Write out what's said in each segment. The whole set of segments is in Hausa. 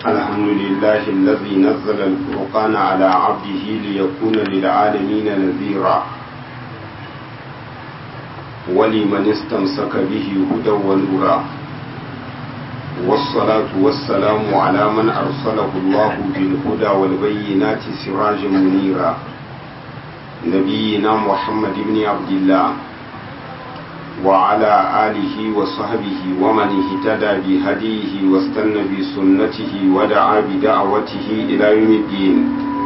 الحمد لله الذي نزل الفرقان على عبده ليكون للعالمين نذيرا ولمن استمسك به هدى ونورا والصلاة والسلام على من أرسله الله بالهدى والبينات سراجا منيرا نبينا محمد بن عبد الله وعلى آله وصحبه ومن اهتدى بهديه واستنى بسنته ودعا بدعوته إلى يوم الدين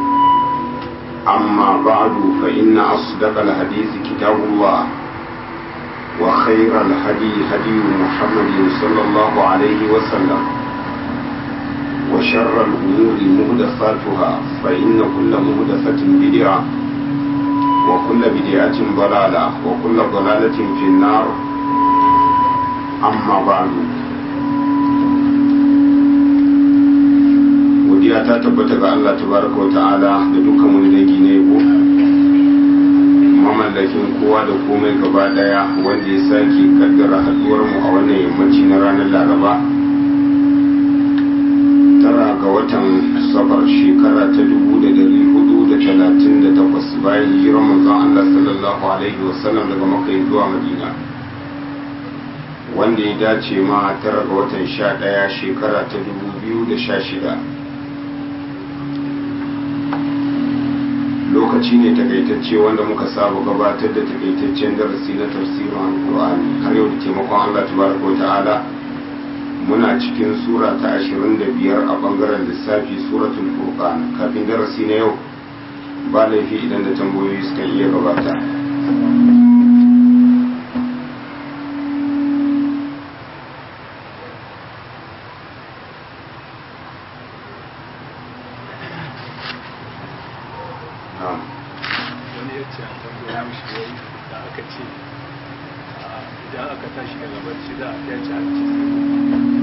أما بعد فإن أصدق الحديث كتاب الله وخير الهدي هدي محمد صلى الله عليه وسلم وشر الأمور مهدفاتها فإن كل مهدفة بدعة وكل بدعة ضلالة وكل ضلالة في النار أما بعد godiya ta tabbata ga Allah tabaraka wa ta'ala da dukkan wani dangi na yabo mamallakin kowa da komai gaba daya wanda ya sake kaddara haduwar mu a wannan yammaci na ranar laraba tara ga watan safar shekara ta dubu da dari hudu da talatin da takwas bayan hijirar manzon Allah sallallahu alaihi wasallam daga maka zuwa madina wanda ya dace ma tara ga watan sha daya shekara ta dubu biyu da sha shida lokaci ne takaitacce wanda muka saba gabatar da takaitaccen darasi na tafsirin alkur'ani har yau da taimakon Allah tabaraka wa ta'ala muna cikin sura ta 25 a bangaren lissafi suratul furqan kafin darasi na yau ba laifi idan da tambayoyi suka iya gabata wani ya ce a tambaya mishi wai da aka ce idan aka tashi daga barci za a fyace hanci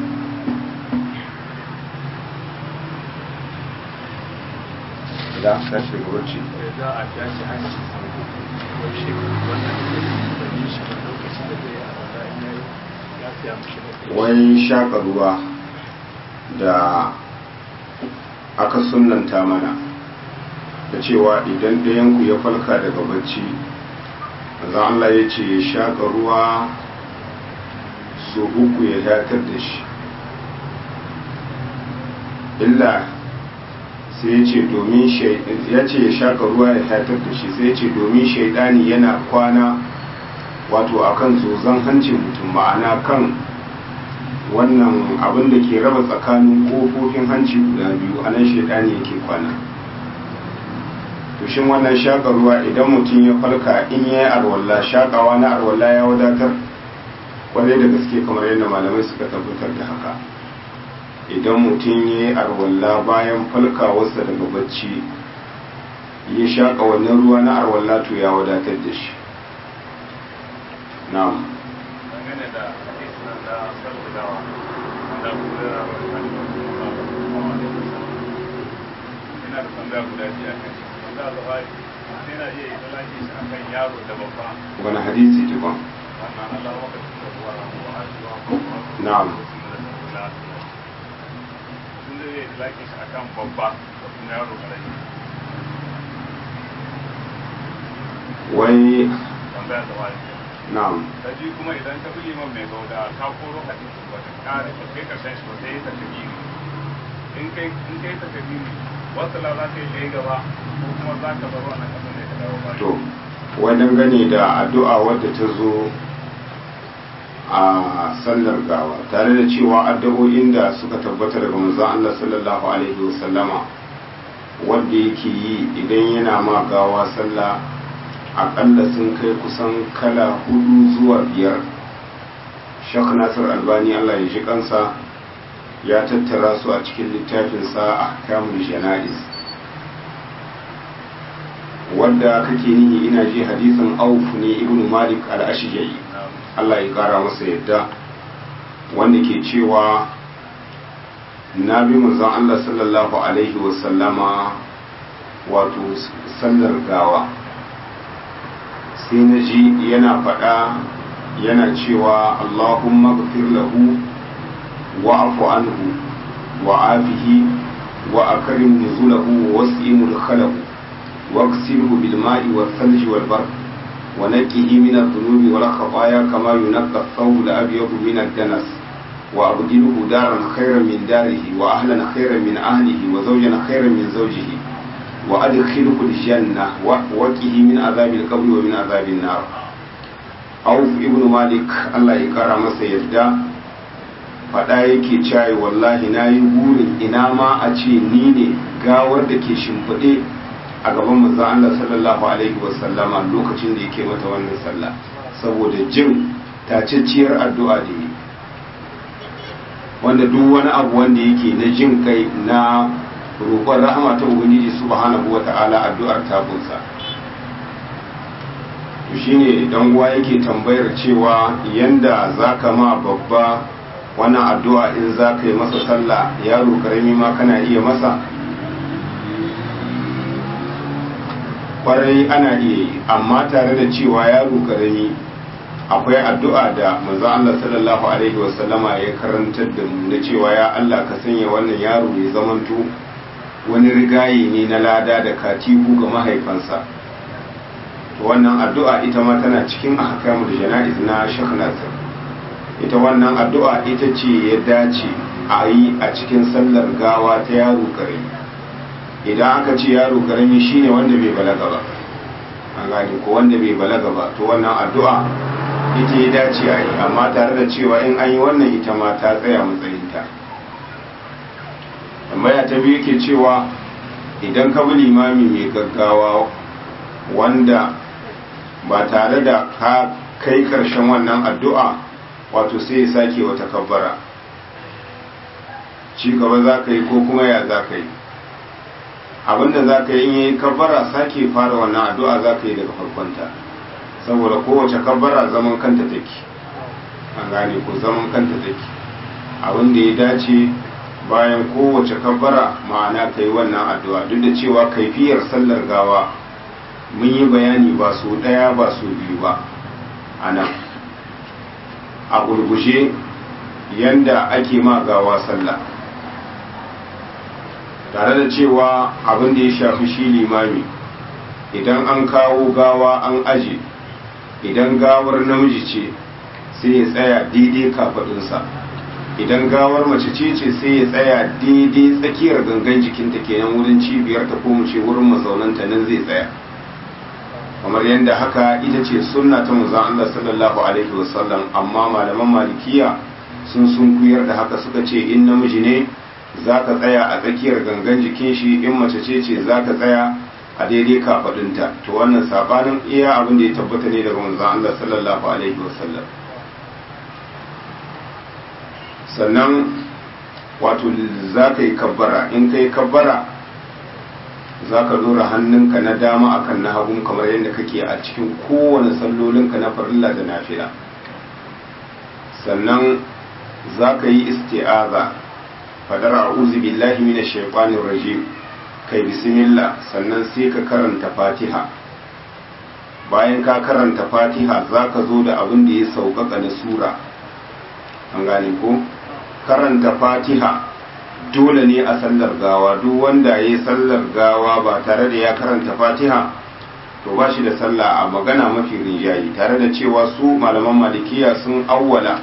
da tashi daga barci sai za a fyace hanci wai shi wannan da yi shi da lokaci da zai a wanda in yayi ya fiya mishi da wani shaka ruwa da aka sunanta mana da cewa idan ɗayanku ya falka daga bacci za Allah ya ce ya shaƙa ruwa so uku ya yatar da shi illa sai ya ce domin ya ce ya shaƙa ruwa ya yatar da shi sai ya ce domin shaidani yana kwana wato akan zozon hancin mutum ma'ana kan wannan abin da ke raba tsakanin ƙofofin hanci guda biyu a nan shaidani yake kwana to shin wannan shaƙa ruwa idan mutum ya farka in ya yi arwalla shaƙawa na arwalla ya wadatar kwarai da gaske kamar yadda malamai suka tabbatar da haka idan mutum ya yi arwalla bayan falkawarsa daga bacci ya shaƙa wannan ruwa na arwalla to ya wadatar da shi na'am dangane da hadisin nan da sallallahu wanda Abu Hurairah wa sallallahu alaihi wasallam ina da tambaya guda biyu a kan shi wanda Buhari sai na iya yi talaki shi akan yaro da babba wani hadisi tukun wannan Allah wa kasu da ruwa wa ajiwa ko Na'am. sun zai yi talaki shi akan babba da kuma yaro karami wai tambaya da wani na'am da biyu kuma idan ka bi liman mai gauda ka koro hadisi ba ta kare ba kai karshen shi ba sai ta kabiri in kai in kai ta kabiri wasu la za ka yi kai gaba ko kuma za ka bar wannan kasan ne ka dawo ba to wai dangane da addu'a wadda ta zo a sallar gawa tare da cewa addu'o'in da suka tabbata daga manzon Allah sallallahu alaihi wasallama wanda yake yi idan yana ma gawa sallah akalla sun kai kusan kala hudu zuwa biyar shak nasir albani Allah ya ji kansa ya tattara su a cikin littafinsa a kamun jana'iz wanda kake nihi ina ji hadisin auf ne ibn malik al-ashja'i Allah ya kara masa yadda wanda ke cewa na bi manzon Allah sallallahu alaihi wasallama wato sallar gawa sai na ji yana faɗa yana cewa Allahumma gafir lahu wa'fu anhu وعافه وأكرم نزله ووسع مدخله واغسله بالماء والثلج والبرد ونقه من الذنوب والخطايا كما ينقى الثوب الأبيض من الدنس وأبدله دارا خيرا من داره وأهلا خيرا من أهله وزوجا خيرا من زوجه وأدخله الجنة وقه من عذاب القبر ومن عذاب النار Auf ibn Malik Allah ya kara masa yadda faɗa yake cayi wallahi na yi burin ina ma a ce ni ne gawar da ke shimfiɗe a gaban manzon Allah sallallahu alaihi wasallama lokacin da yake mata wannan sallah saboda jin tacacciyar addu'a da yi wanda duk wani abu wanda yake na jin kai na roƙon rahama ta ubangiji subhanahu wata'ala addu'ar tabunsa to shine dan uwa yake tambayar cewa yanda zaka ma babba wannan addu'a in zaka yi masa sallah yaro karami ma kana iya masa kwarai ana iya yi amma tare da cewa yaro karami akwai addu'a da manzo Allah sallallahu alaihi wasallama ya karantar da mu na cewa ya Allah ka sanya wannan yaro ya zamanto wani rigayi ne na lada da katihu ga mahaifansa wannan addu'a ita ma tana cikin ahkamul jana'iz na Sheikh Nasir ita wannan addu'a ita ce ya dace a yi a cikin sallar gawa ta yaro karami idan aka ce yaro karami shine wanda bai balaga ba an gane ko wanda bai balaga ba to wannan addu'a ita ya dace a yi amma tare da cewa in an yi wannan ita ma ta tsaya matsayinta tambaya ta biyu ke cewa idan ka bi limami mai gaggawa wanda ba tare da ka kai karshen wannan addu'a wato sai ya sake wata kabbara ci gaba za ka yi ko kuma ya za ka yi abinda za ka yi in yi kabbara sake fara wannan addu'a za ka yi daga farkonta saboda kowace kabbara zaman kanta take an gane ko zaman kanta take abin da ya dace bayan kowace kabbara ma'ana ka yi wannan addu'a duk da cewa kaifiyar sallar gawa mun yi bayani ba su ɗaya ba su biyu ba a nan a gurgushe yanda ake ma gawa sallah tare da cewa abin da ya shafi shi limami idan an kawo gawa an aje idan gawar namiji ce sai ya tsaya daidai kafaɗinsa idan gawar mace ce ce sai ya tsaya daidai tsakiyar gangan jikinta kenan wurin cibiyar ta ko mu ce wurin mazaunanta nan zai tsaya kamar yadda haka ita ce sunna ta manzon Allah sallallahu alaihi wasallam amma malaman malikiya sun sun kuyar da haka suka ce in namiji ne zaka tsaya a tsakiyar gangan jikin shi in mace ce ce zaka tsaya a daidai kafadunta to wannan sabanin iya abin da ya tabbata ne daga manzon Allah sallallahu alaihi wasallam sannan wato zaka yi kabbara in kai kabbara za ka dora hannunka na dama akan na hagun kamar yadda kake a cikin kowane sallolinka na farilla da nafila sannan za ka yi isti'aza fadar a'udhu billahi minash shaitanir rajim kai bismillah sannan sai ka karanta fatiha bayan ka karanta fatiha za ka zo da abin da ya sauƙaƙa na sura an gane ko karanta fatiha dole ne a sallar gawa duk wanda ya yi sallar gawa ba tare da ya karanta fatiha to ba shi da sallah a magana mafi rinjayi tare da cewa su malaman malikiya sun awwala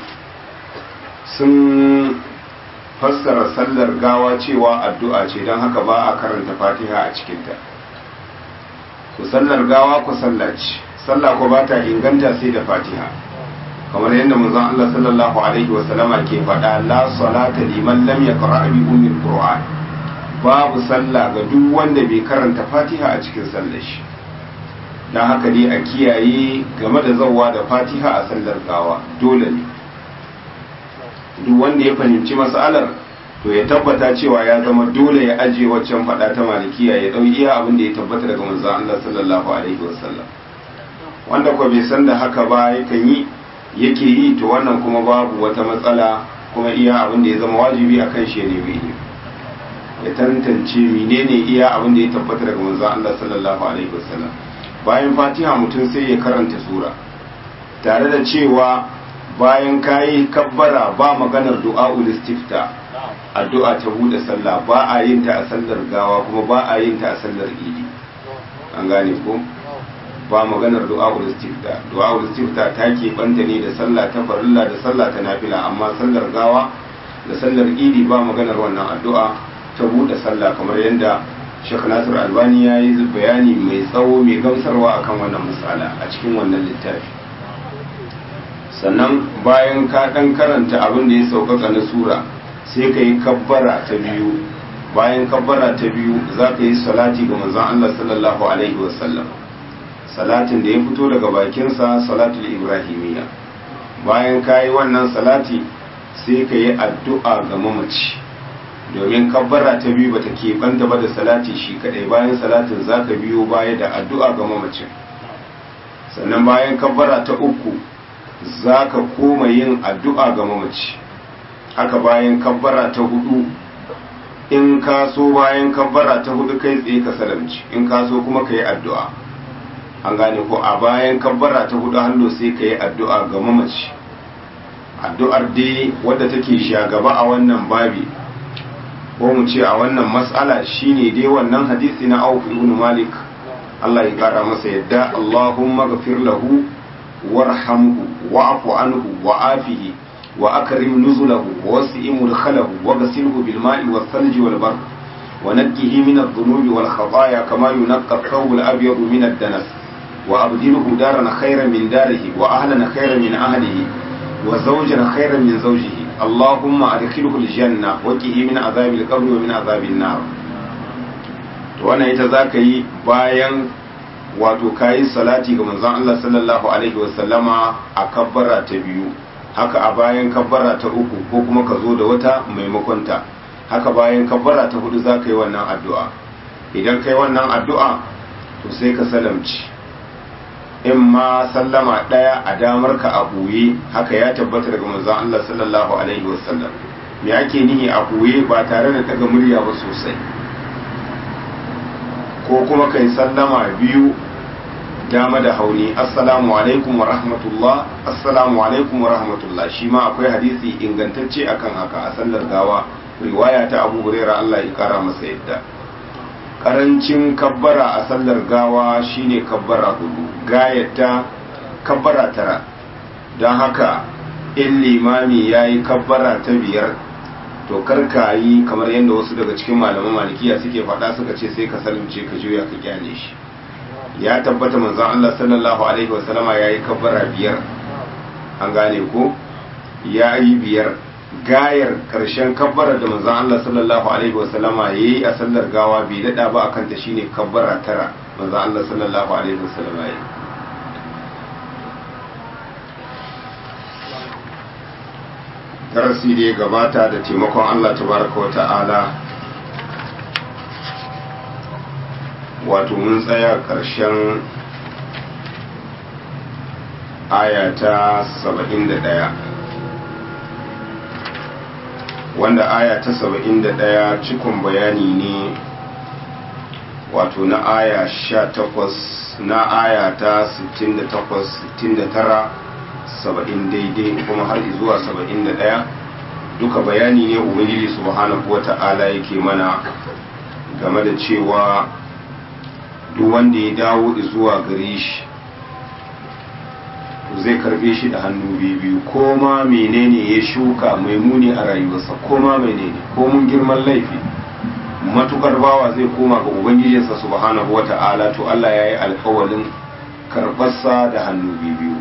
sun fassara sallar gawa cewa addu'a ce don haka ba a karanta fatiha a cikinta ku sallar gawa ku sallaci sallah ku ba ta inganta sai da fatiha kamar yadda manzon Allah sallallahu alaihi wa sallama ke faɗa la salata liman lam yaqra bi ummil qur'an babu sallah ga duk wanda bai karanta fatiha a cikin sallar shi dan haka dai a kiyaye game da zawwa da fatiha a sallar gawa dole ne duk wanda ya fahimci mas'alar to ya tabbata cewa ya zama dole ya aje waccan faɗa ta malikiya ya ɗau iya abin da ya tabbata daga manzon Allah sallallahu alaihi wasallam wanda ko bai san da haka ba yakan yi yake yi to wannan kuma babu wata matsala kuma iya abin da ya zama wajibi a kan shi ne mai ya tantance menene iya abin da ya tabbata daga manzon Allah sallallahu alaihi wasallam bayan fatiha mutum sai ya karanta sura tare da cewa bayan kayi kabbara ba maganar du'a'ul istifta addu'a ta bude sallah ba a yin ta a sallar gawa kuma ba a yin ta a sallar idi an gane ko ba maganar du'a'ul istifta du'a'ul istifta ta ke banta ne da sallah ta farilla da sallah ta nafila amma sallar gawa da sallar idi ba maganar wannan addu'a ta bude sallah kamar yadda Sheikh Nasir Albani ya yi bayani mai tsawo mai gamsarwa akan wannan misala a cikin wannan littafi sannan bayan ka dan karanta abin da ya sauƙaƙa na sura sai ka yi kabbara ta biyu bayan kabbara ta biyu za ka yi salati ga manzon Allah sallallahu alaihi wasallam salatin da ya fito daga bakinsa salatul ibrahimiyya bayan ka yi wannan salati sai ka yi addu'a ga mamaci domin kabbara ta biyu bata keɓanta ba da salati shi kadai bayan salatin za ka biyo baya da addu'a ga mamacin sannan bayan kabbara ta uku za ka koma yin addu'a ga mamaci haka bayan kabbara ta hudu in ka so bayan kabbara ta hudu kai tsaye ka salamci in ka so kuma ka yi addu'a an gane ko a bayan kabbara ta hudu hallo sai ka yi addu'a ga mamaci addu'ar dai wadda take shagaba a wannan babi ko mu ce a wannan matsala shine dai wannan hadisi na Auf ibn Malik Allah ya kara masa yadda Allahumma ghafir lahu warhamhu wa'fu anhu wa'afihi wa akrim nuzulahu wa wasi' mudkhalahu wa ghasilhu bil ma'i was thalji wal barq wa nakkihi min adh-dhunubi wal khataaya kama yunqqa ath-thawb al-abyad min ad-danas wa abdilhu daran khayran min darihi wa ahlan khayran min ahlihi wa zawjan khayran min zawjihi اللهم أدخله الجنة وقه من عذاب القبر ومن عذاب النار to wannan ita za ka yi bayan wato kayi salati ga manzon Allah sallallahu alaihi wasallama a kabbara ta biyu haka a bayan kabbara ta uku ko kuma ka zo da wata maimakon ta haka bayan kabbara ta hudu za ka yi wannan addu'a idan ka yi wannan addu'a to sai ka salamci in ma sallama ɗaya a damar ka a ɓoye haka ya tabbata daga manzon Allah sallallahu alaihi wasallam me ake nihi a ɓoye ba tare da daga murya ba sosai ko kuma kai sallama biyu dama da hauni assalamu alaikum wa rahmatullah assalamu alaikum wa rahmatullah shi ma akwai hadisi ingantacce akan haka a sallar gawa riwaya ta abu hurairah Allah ya kara masa yadda karancin kabbara a sallar gawa shine kabbara hudu gayata kabbara tara don haka in limami ya yi kabbara ta biyar to karka yi kamar yadda wasu daga cikin malaman malikiya suke faɗa suka ce sai ka salimce ka juya ka kyale shi ya tabbata manzon Allah sallallahu alaihi wasallama ya yi kabbara biyar an gane ko ya yi biyar gayar karshen kabbara da manzon Allah sallallahu alaihi wasallama yayi a sallar gawa bai dada ba akan ta shine kabbara tara manzon Allah sallallahu alaihi wasallama yayi darasi da ya gabata da taimakon Allah tabaraka wata'ala wato mun tsaya karshen aya ta 71 wanda aya ta saba'in da ɗaya cikon bayani ne wato na aya sha takwas na aya ta sittin da takwas sittin da tara saba'in daidai kuma har zuwa saba'in da ɗaya duka bayani ne ubangiji subhanahu wa ta'ala yake mana game da cewa duk wanda ya dawo zuwa gare shi zai karbe shi da hannu biyu ko ma menene ya shuka mai muni a rayuwarsa ko ma menene ko mun girman laifi matukar bawa zai koma ga ubangijinsa subhanahu wata'ala to Allah ya yi alkawalin karbarsa da hannu biyu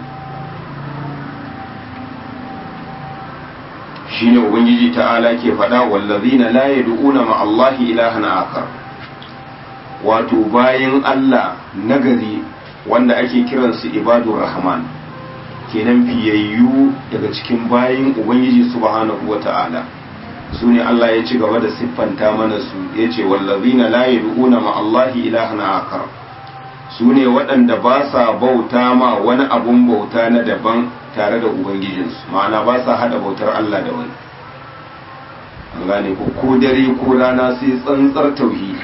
shine ubangiji ta'ala ke faɗa wallazina la yad'una ma Allahi ilahan akar wato bayin Allah nagari wanda ake kiransu ibadur rahman kenan fiyayyu daga cikin bayin ubangiji subhanahu wata'ala su ne Allah ya ci gaba da siffanta mana su ya ce wallazina la yad'una ma Allahi ilahan akar su ne waɗanda ba sa bauta ma wani abun bauta na daban tare da ubangijinsu ma'ana ba sa hada bautar Allah da wani an gane ko ko dare ko rana sai tsantsar tauhidi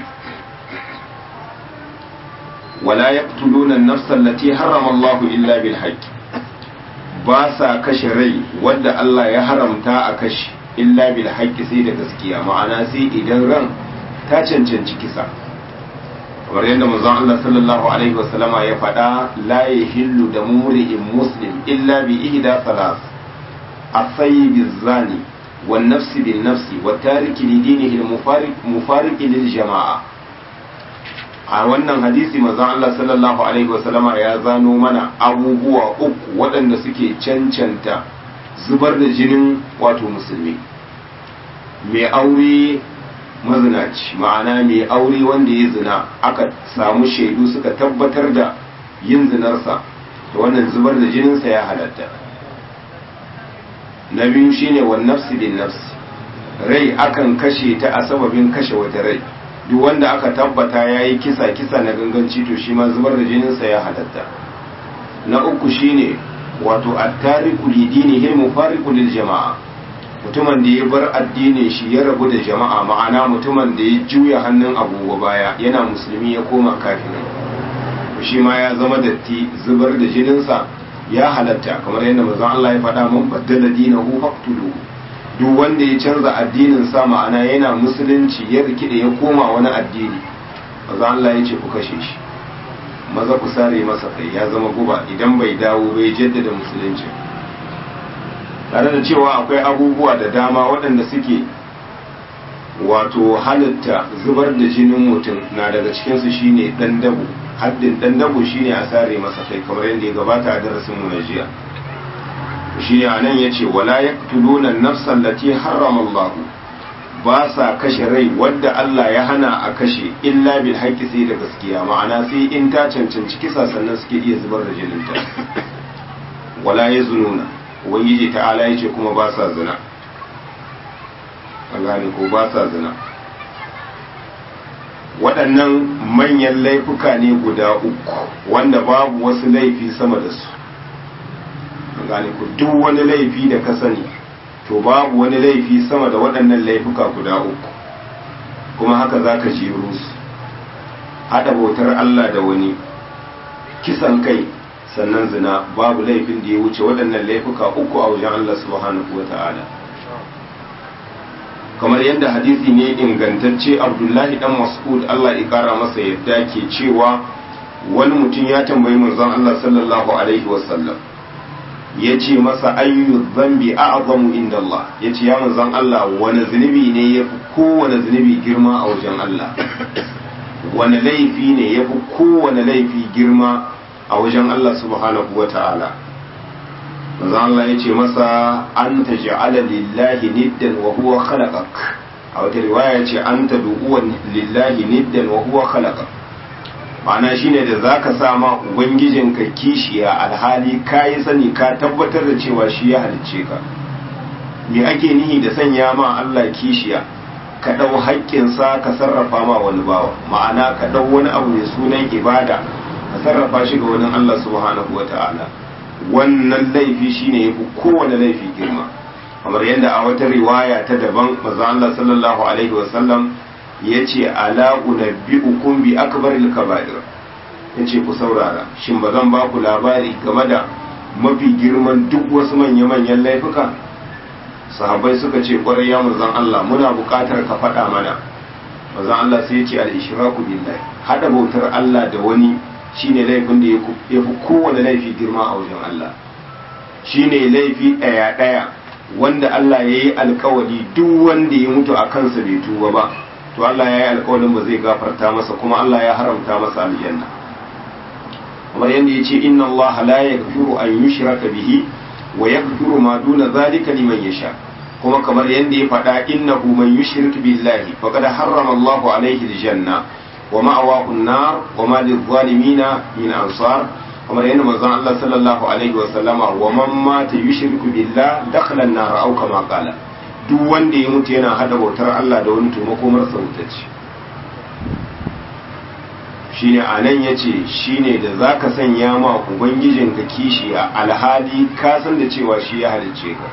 wala yaqtuluna an-nafsa allati harrama Allah illa bil haqq ba sa kashe rai wadda Allah ya haramta a kashe illa bil haqqi sai da gaskiya ma'ana sai idan ran ta cancanci kisa kamar yadda manzon Allah sallallahu alaihi wasallama ya faɗa la yahillu da mumri'in muslim illa bi ihda salas asayi zani wan nafsi bin nafsi wa tariki li dinihi al mufariq lil jama'a a wannan hadisi manzon Allah sallallahu alaihi wasallama ya zano mana abubuwa uku waɗanda suke cancanta zubar da jinin wato musulmi mai aure mazinaci ma'ana mai aure wanda ya zina aka samu shaidu suka tabbatar da yin zinarsa da wannan zubar da jininsa ya halatta na biyu shine wa nafsi bin nafsi rai akan kashe ta a sababin kashe wata rai duk wanda aka tabbata ya yi kisa kisa na ganganci to shi ma zubar da jininsa ya halatta na uku shine wato attariku lidinihi mufariqu lil jama'a mutumin da ya bar addinin shi ya rabu da jama'a ma'ana mutumin da ya juya hannun agogo baya yana musulmi ya koma kafirin shi ma ya zama datti zubar da jininsa ya halatta kamar yadda manzon Allah ya faɗa mun baddala dinahu faqtulu duk wanda ya canza addinin sa ma'ana yana musulunci ya rikide ya koma wani addini manzon Allah ya ce ku kashe shi maza ku sare masa kai ya zama guba idan bai dawo bai jaddada musulunci tare da cewa akwai abubuwa da dama waɗanda suke wato halitta zubar da jinin mutum na daga cikinsu shine ɗan dabo haddin ɗan dabo shine a sare masa kai kamar yadda ya gabata a darasin mu na jiya shine anan yace wala yaqtuluna an-nafsa allati harrama Allah ba sa kashe rai wadda Allah ya hana a kashe illa bil haqqi sai da gaskiya ma'ana sai in ta cancanci kisa sannan suke iya zubar da jininta wala yazununa ubangiji ta'ala yace kuma ba sa zina an gane ko ba sa zina waɗannan manyan laifuka ne guda uku wanda babu wasu laifi sama da su an gane ko duk wani laifi da ka sani to babu wani laifi sama da waɗannan laifuka guda uku kuma haka za ka jeru su haɗa bautar Allah da wani kisan kai sannan zina babu laifin da ya wuce waɗannan laifuka uku a wajen Allah subhanahu wa ta'ala kamar yadda hadisi ne ingantacce abdullahi dan mas'ud Allah ya kara masa yadda ke cewa wani mutum ya tambayi manzon Allah sallallahu alaihi wasallam ya ce masa ayyu zambi a'zamu inda Allah ya ce ya manzon Allah wani zunubi ne ya fi kowane zunubi girma a wajen Allah wani laifi ne ya fi kowane laifi girma a wajen Allah subhanahu wa ta'ala manzo Allah ya ce masa an ta ja'ala lillahi niddan wa huwa khalaqak a wata riwaya ce an ta du'uwa lillahi niddan wa huwa khalaqak ma'ana shine da zaka sa ma ubangijinka kishiya alhali ka yi sani ka tabbatar da cewa shi ya halicce ka me ake nihi da sanya ma Allah kishiya ka ɗau haƙƙinsa ka sarrafa ma wani bawa ma'ana ka ɗau wani abu mai sunan ibada ka sarrafa shi ga wani Allah subhanahu wa ta'ala wannan laifi shine yafi kowane laifi girma kamar yadda a wata riwaya ta daban manzo Allah sallallahu alaihi wasallam yace ala unabbiukum bi akbaril kaba'ir yace ku saurara shin ba zan ba ku labari game da mafi girman duk wasu manya-manyan laifuka sahabbai suka ce kwarai ya manzon Allah muna buƙatar ka faɗa mana manzon Allah sai ya ce al-ishraku billahi hada bautar Allah da wani shine laifin da ya fi kowane laifi girma a wajen Allah shine laifi ɗaya ɗaya wanda Allah ya yi alkawari duk wanda ya mutu a kansa bai tuba ba to Allah ya yi alkawarin ba zai gafarta masa kuma Allah ya haramta masa aljanna kamar yadda ya ce inna Allah la yaghfiru an yushraka bihi wa yaghfiru ma duna zalika liman yasha kuma kamar yadda ya faɗa innahu man yushrik billahi faqad harrama Allahu alaihi aljanna wa ma'awahu an-nar wa ma lil-zalimina min ansar kamar yadda manzon Allah sallallahu alaihi wa sallama wa man mata yushriku billah dakhala an-nar aw kama qala duk wanda ya mutu yana hada bautar Allah da wani to makomar sa ce shine anan yace shine da zaka sanya ma ubangijinka kishiya alhali ka san da cewa shi ya halicce ka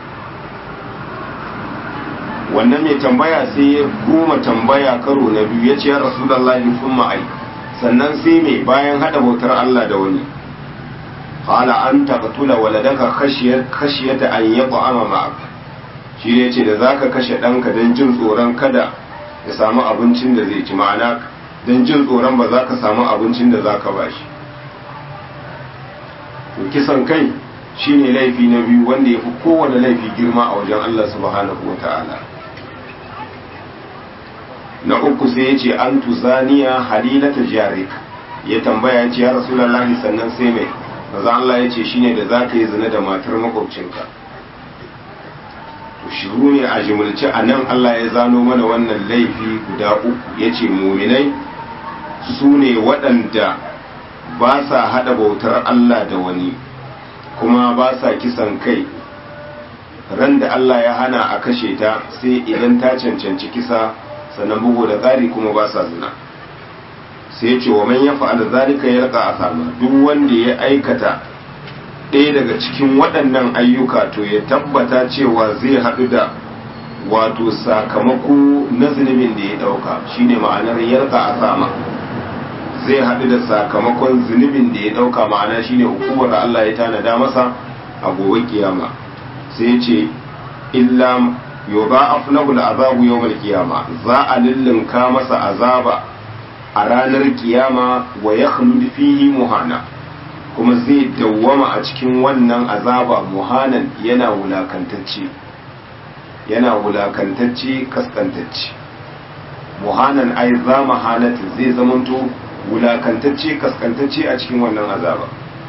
wannan mai tambaya sai ya goma tambaya karo na biyu ya ce ya rasulallahi sun ma'ai sannan sai mai bayan hada bautar Allah da wani qala an taqtula waladaka khashiyat khashiyata an yat'ama ma'ak shi ne ce da zaka kashe ɗanka don jin tsoron kada ya samu abincin da zai ci ma'ana don jin tsoron ba za ka samu abincin da za ka ba shi kisan kai shine laifi na biyu wanda ya fi kowane laifi girma a wajen Allah subhanahu wa ta'ala na uku sai ya ce an tuzaniya halilata jarik ya tambaya ya ce ya rasulallahi sannan sai mai maza Allah ya ce shine da za ka yi zina da matar makwabcinka to shiru ne a jimilci a nan Allah ya zano mana wannan laifi guda uku ya ce muminai su ne waɗanda ba sa haɗa bautar Allah da wani kuma ba sa kisan kai ran da Allah ya hana a kashe ta sai idan ta cancanci kisa sannan bugu da tsari kuma ba sa zina sai ce wa man ya fa'ala zalika ya raka asama duk wanda ya aikata ɗaya daga cikin waɗannan ayyuka to ya tabbata cewa zai haɗu da wato sakamako na zunubin da ya ɗauka shine ma'anar yarka asama zai haɗu da sakamakon zunubin da ya ɗauka ma'ana shine hukumar da Allah ya tanada masa a gobe kiyama sai ce illa yoba aflahu azabu yawmal kiyama za a lullunka masa azaba a ranar kiyama wa yakhlud fihi muhana kuma zai dawwama a cikin wannan azaba muhanan yana wulakantacce yana wulakantacce kaskantacce muhanan ai za mahanatin zai zamanto wulakantacce kaskantacce a cikin wannan azaba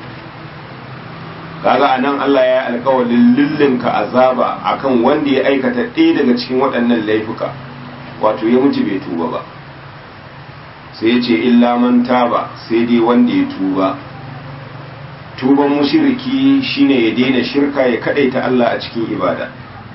kaga anan Allah ya yi alkawalin lullunka azaba akan wanda ya aikata ɗaya daga cikin waɗannan laifuka wato ya mutu bai tuba ba sai ya ce illa man taba sai dai wanda ya tuba tuban mushriki shine ya daina shirka ya kadaita Allah a cikin ibada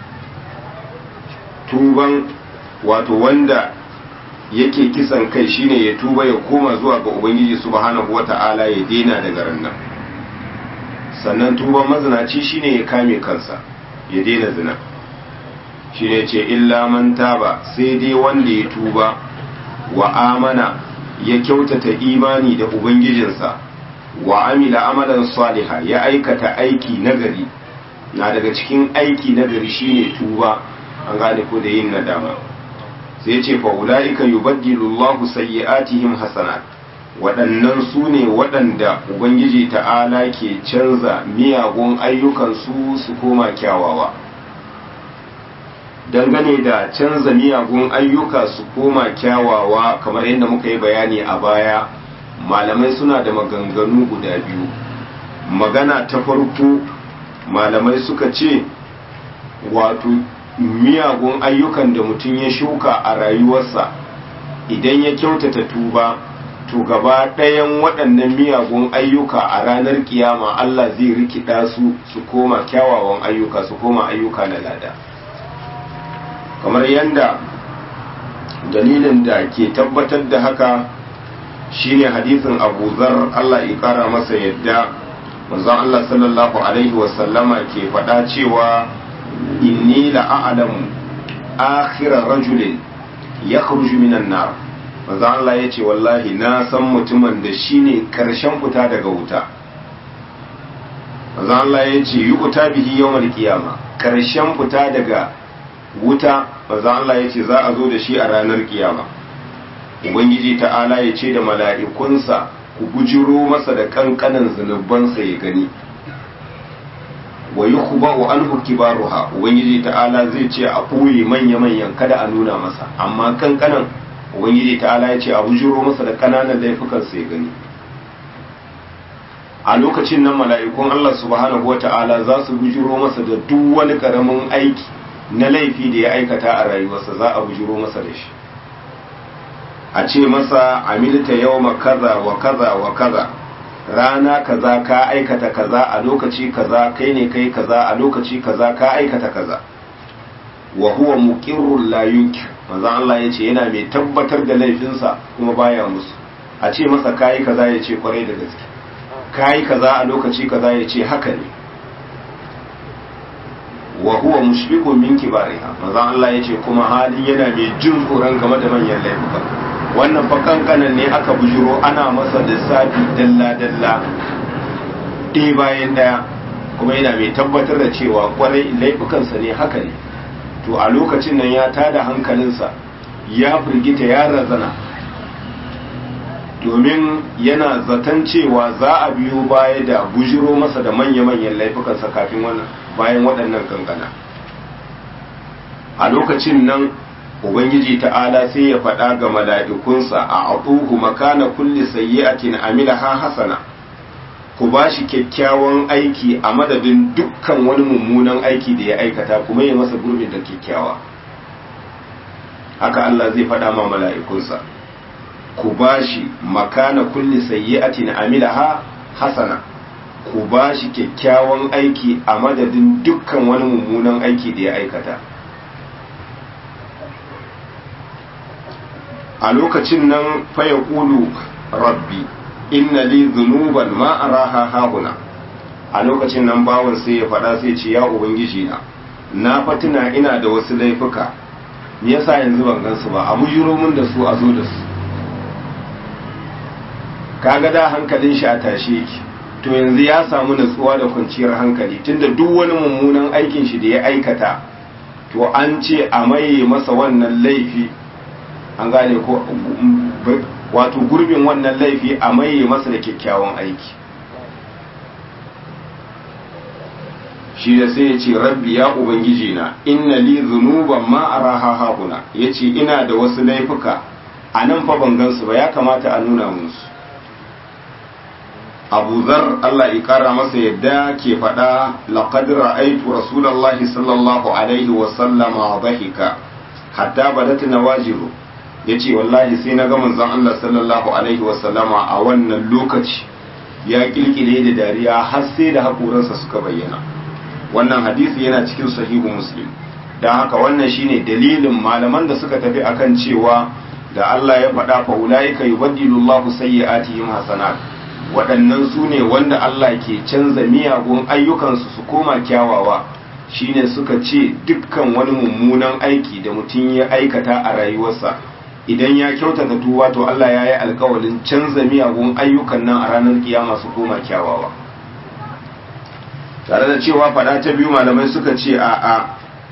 tuban wato wanda yake kisan kai shine ya tuba ya koma zuwa ga ubangiji subhanahu wata'ala ya daina daga rannan sannan tuban mazinaci shine ya kame kansa ya daina zina shine ce illa man taba sai dai wanda ya tuba wa amana ya kyautata imani da ubangijinsa wa amila amalan saliha ya aikata aiki nagari na daga cikin aiki nagari shine tuba an gane ko da yin nadama sai ce fa ulaika yubaddilu Allahu sayyi'atihim hasanat waɗannan su ne waɗanda ubangiji ta'ala ke canza miyagun ayyukansu su koma kyawawa dangane da canza miyagun ayyuka su koma kyawawa kamar yadda muka yi bayani a baya malamai suna da maganganu guda biyu magana ta farko malamai suka ce wato miyagun ayyukan da mutum ya shuka a rayuwarsa idan ya kyautata tuba to gaba ɗayan waɗannan miyagun ayyuka a ranar kiyama Allah zai rikida su su koma kyawawan ayyuka su koma ayyuka na lada kamar yadda dalilin da ke tabbatar da haka shine hadisin Abu Zar Allah ya kara masa yadda manzon Allah sallallahu alaihi wasallama ke faɗa cewa inni la'alamu akhira rajulin yakhruju minan nar manzon Allah ya ce wallahi na san mutumin da shine karshen fita daga wuta manzon Allah ya ce yi wuta bihi yawmal qiyama karshen fita daga wuta manzon Allah ya ce za a zo da shi a ranar kiyama ubangiji ta'ala ya ce da mala'ikunsa ku bujiro masa da kankanan zunubansa ya gani wa yi ku ba'u an hukki baruha ubangiji ta'ala zai ce a ɓoye manya-manyan kada a nuna masa amma kankanan ubangiji ta'ala ya ce a bujiro masa da kananan laifukansa ya gani a lokacin nan mala'ikun Allah subhanahu wa ta'ala za su bujiro masa da duk wani karamin aiki na laifi da ya aikata a rayuwarsa za a bujiro masa da shi a ce masa amilta yawma kaza wa kaza wa kaza rana kaza ka aikata kaza a lokaci kaza kai ne kai kaza a lokaci kaza ka aikata kaza wa huwa muqirrul la yunkir manzo Allah yace yana mai tabbatar da laifinsa kuma baya musu a ce masa kai kaza yace kwarai da gaske kai kaza a lokaci kaza yace haka ne wa huwa mushfiqun min kibariha manzo Allah yace kuma halin yana mai jin tsoron game da manyan laifuka wannan fa kankanan ne aka bujiro ana masa lissafi dalla dalla ɗaya bayan ɗaya kuma yana mai tabbatar da cewa kwarai laifukansa ne haka ne to a lokacin nan ya tada hankalinsa ya firgita ya razana domin yana zaton cewa za a biyo baya da bujiro masa da manya-manyan laifukansa kafin wannan bayan waɗannan kankana a lokacin nan ubangiji ta'ala sai ya faɗa ga mala'ikunsa a atuhu makana kulli sayyi'atin amilaha hasana ku ba shi kyakkyawan aiki a madadin dukkan wani mummunan aiki da ya aikata kuma ya masa gurbin da kyakkyawa haka Allah zai faɗa ma mala'ikunsa ku ba shi makana kulli sayyi'atin amilaha hasana ku ba shi kyakkyawan aiki a madadin dukkan wani mummunan aiki da ya aikata a lokacin nan faya ƙulu rabbi inna li zunuban ma araha hahuna a lokacin nan bawan sai ya faɗa sai ce ya ubangiji na na fatina ina da wasu laifuka me yasa yanzu ban gansu ba a bujiro mun da su a zo da su kaga da hankalin shi a tashe yake to yanzu ya samu natsuwa da kwanciyar hankali tunda duk wani mummunan aikin shi da ya aikata to an ce a maye masa wannan laifi an gane ko wato gurbin wannan laifi a maye masa da kyakkyawan aiki shi da sai ya ce rabbi ya ubangiji na inna li zunuban ma araha hahuna ya ce ina da wasu laifuka a nan fa ban gansu ba ya kamata a nuna musu abu zar Allah ya kara masa yadda ke faɗa laqad ra'aytu rasulullahi sallallahu alaihi wa sallama dhahika hatta badat nawajiru yace wallahi sai na ga manzon Allah sallallahu alaihi wa sallama a wannan lokaci ya kilkile da dariya har sai da hakoransa suka bayyana wannan hadisi yana cikin sahihu muslim dan haka wannan shine dalilin malaman da suka tafi akan cewa da Allah ya faɗa fa ulaika yubaddilu Allahu sayyi'atihim hasanat waɗannan su ne wanda Allah ke canza miyagun ayyukansu su koma kyawawa shine suka ce dukkan wani mummunan aiki da mutum ya aikata a rayuwarsa idan ya kyautata tuba to Allah ya yi alkawalin canza miyagun ayyukan nan a ranar kiyama su koma kyawawa tare da cewa faɗa ta biyu malamai suka ce a'a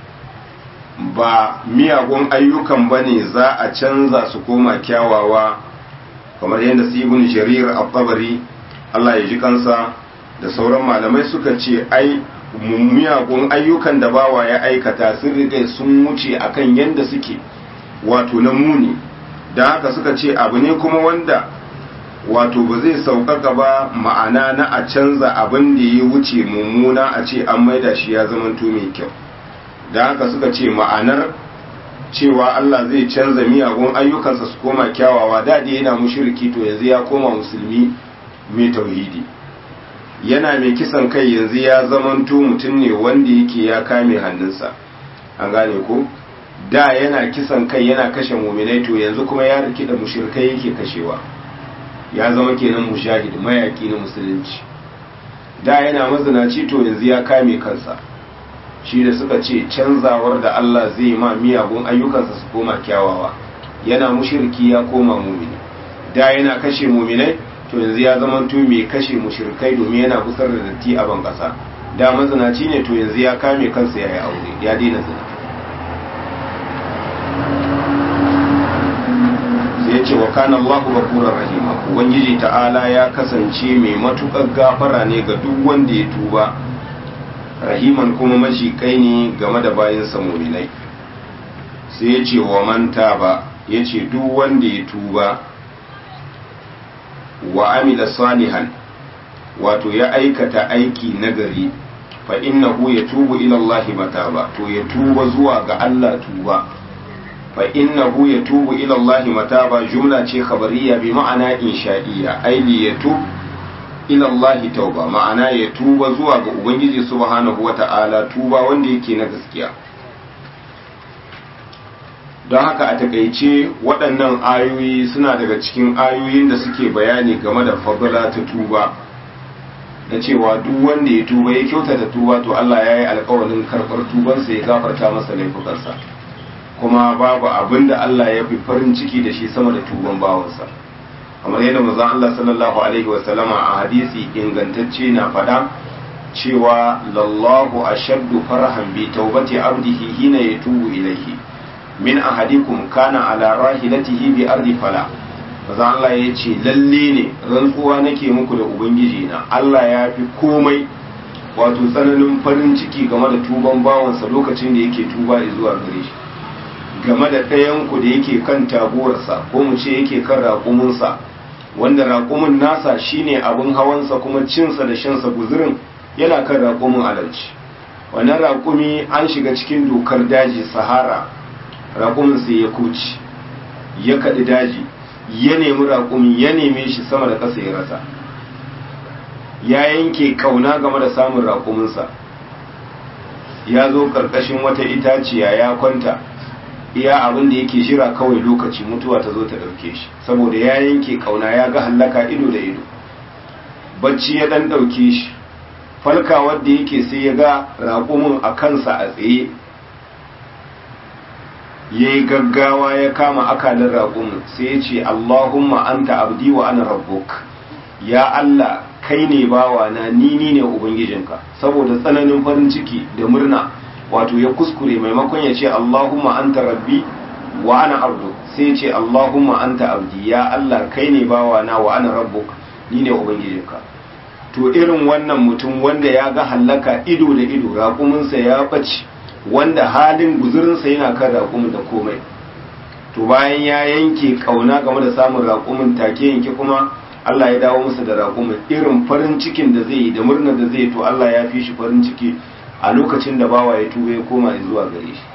ba miyagun ayyukan ba ne za a canza su koma kyawawa kamar yadda su ibn jarir al-tabari Allah ya ji kansa da sauran malamai suka ce ai miyagun ayyukan da bawa ya aikata sun riga sun wuce akan yadda suke wato na muni da haka suka ce abu ne kuma wanda wato ba zai sauƙaƙa ba ma'ana na a canza abin da ya wuce mummuna a ce an maida shi ya zamanto mai kyau da haka suka ce ma'anar cewa Allah zai canza miyagun ayyukansa su koma kyawawa da yana mushriki to yanzu ya koma musulmi mai tauhidi yana mai kisan kai yanzu ya zamanto mutum ne wanda yake ya kame hannunsa an gane ko da yana kisan kai yana kashe muminai to yanzu kuma ya riki da mushrikai yake kashewa ya zama kenan mujahid mayaki na musulunci da yana mazinaci to yanzu ya kame kansa shi da suka ce canzawar da Allah zai ma miyagun ayyukansa su koma kyawawa yana mushriki ya koma mumini da yana kashe muminai to yanzu ya zama to mai kashe mushrikai domin yana busar da datti a ban kasa da mazinaci ne to yanzu ya kame kansa ya yi aure ya daina zina sai ya ce wa kana Allahu ghafurur rahima ubangiji ta'ala ya kasance mai matukar gafara ne ga duk wanda ya tuba rahiman kuma mashikai ne game da bayan muminai sai ya ce wa manta ba ya ce duk wanda ya tuba wa amila salihan wato ya aikata aiki nagari fa innahu ya tubu ila Allah mataba to ya tuba zuwa ga Allah tuba fa innahu ya tubu ila Allah mataba jumla ce khabariya bi ma'ana insha'iyya ai li yatub ila Allah tauba ma'ana ya tuba zuwa ga ubangiji subhanahu wata'ala tuba wanda yake na gaskiya don haka a takaice waɗannan ayoyi suna daga cikin ayoyin da suke bayani game da fadala ta tuba na cewa duk wanda ya tuba ya kyautata tuba to Allah ya yi alkawarin karɓar tubansa ya gafarta masa laifukansa kuma babu abin da Allah ya fi farin ciki da shi sama da tuban bawansa kamar yadda manzon Allah sallallahu alaihi wasallama a hadisi ingantacce na faɗa cewa lallahu ashaddu farhan bi taubati abdihi hina yatubu ilayhi min ahadikum kana ala rahilatihi bi ardi fala manzon Allah ya ce lalle ne rantsuwa nake muku da ubangiji na Allah ya fi komai wato tsananin farin ciki game da tuban bawansa lokacin da yake tuba zuwa gare shi game da ɗayanku da yake kan taguwarsa ko mu ce yake kan raƙuminsa wanda raƙumin nasa shine abin hawansa kuma cinsa da shansa guzurin yana kan raƙumin alalci wannan raƙumi an shiga cikin dokar daji sahara raƙumin sai ya kuci ya kaɗi daji ya nemi raƙumi ya neme shi sama da ƙasa ya rasa ya yanke ƙauna game da samun raƙuminsa ya zo ƙarƙashin wata itaciya ya kwanta iya abin da yake shira kawai lokaci mutuwa ta zo ta ɗauke shi saboda ya yanke ƙauna ya ga hallaka ido da ido bacci ya ɗan ɗauke shi falka wadda yake sai ya ga raƙumin a kansa a tsaye ya yi gaggawa ya kama akalin raƙumin sai ya ce allahumma anta abdi wa ana rabbuk ya allah kai ne bawa na ni ni ne ubangijinka saboda tsananin farin ciki da murna wato ya kuskure maimakon ya ce Allahumma anta rabbi wa ana abdu sai ya ce Allahumma anta abdi ya Allah kai ne bawa na wa ana rabbuk ni ne ubangijinka to irin wannan mutum wanda ya ga hallaka ido da ido raƙuminsa ya ɓace wanda halin guzurinsa yana kan raƙumin da komai to bayan ya yanke ƙauna game da samun raƙumin take yanke kuma Allah ya dawo masa da raƙumin irin farin cikin da zai yi da murnar da zai to Allah ya fi shi farin ciki a lokacin da bawa ya tuba ya koma zuwa gare shi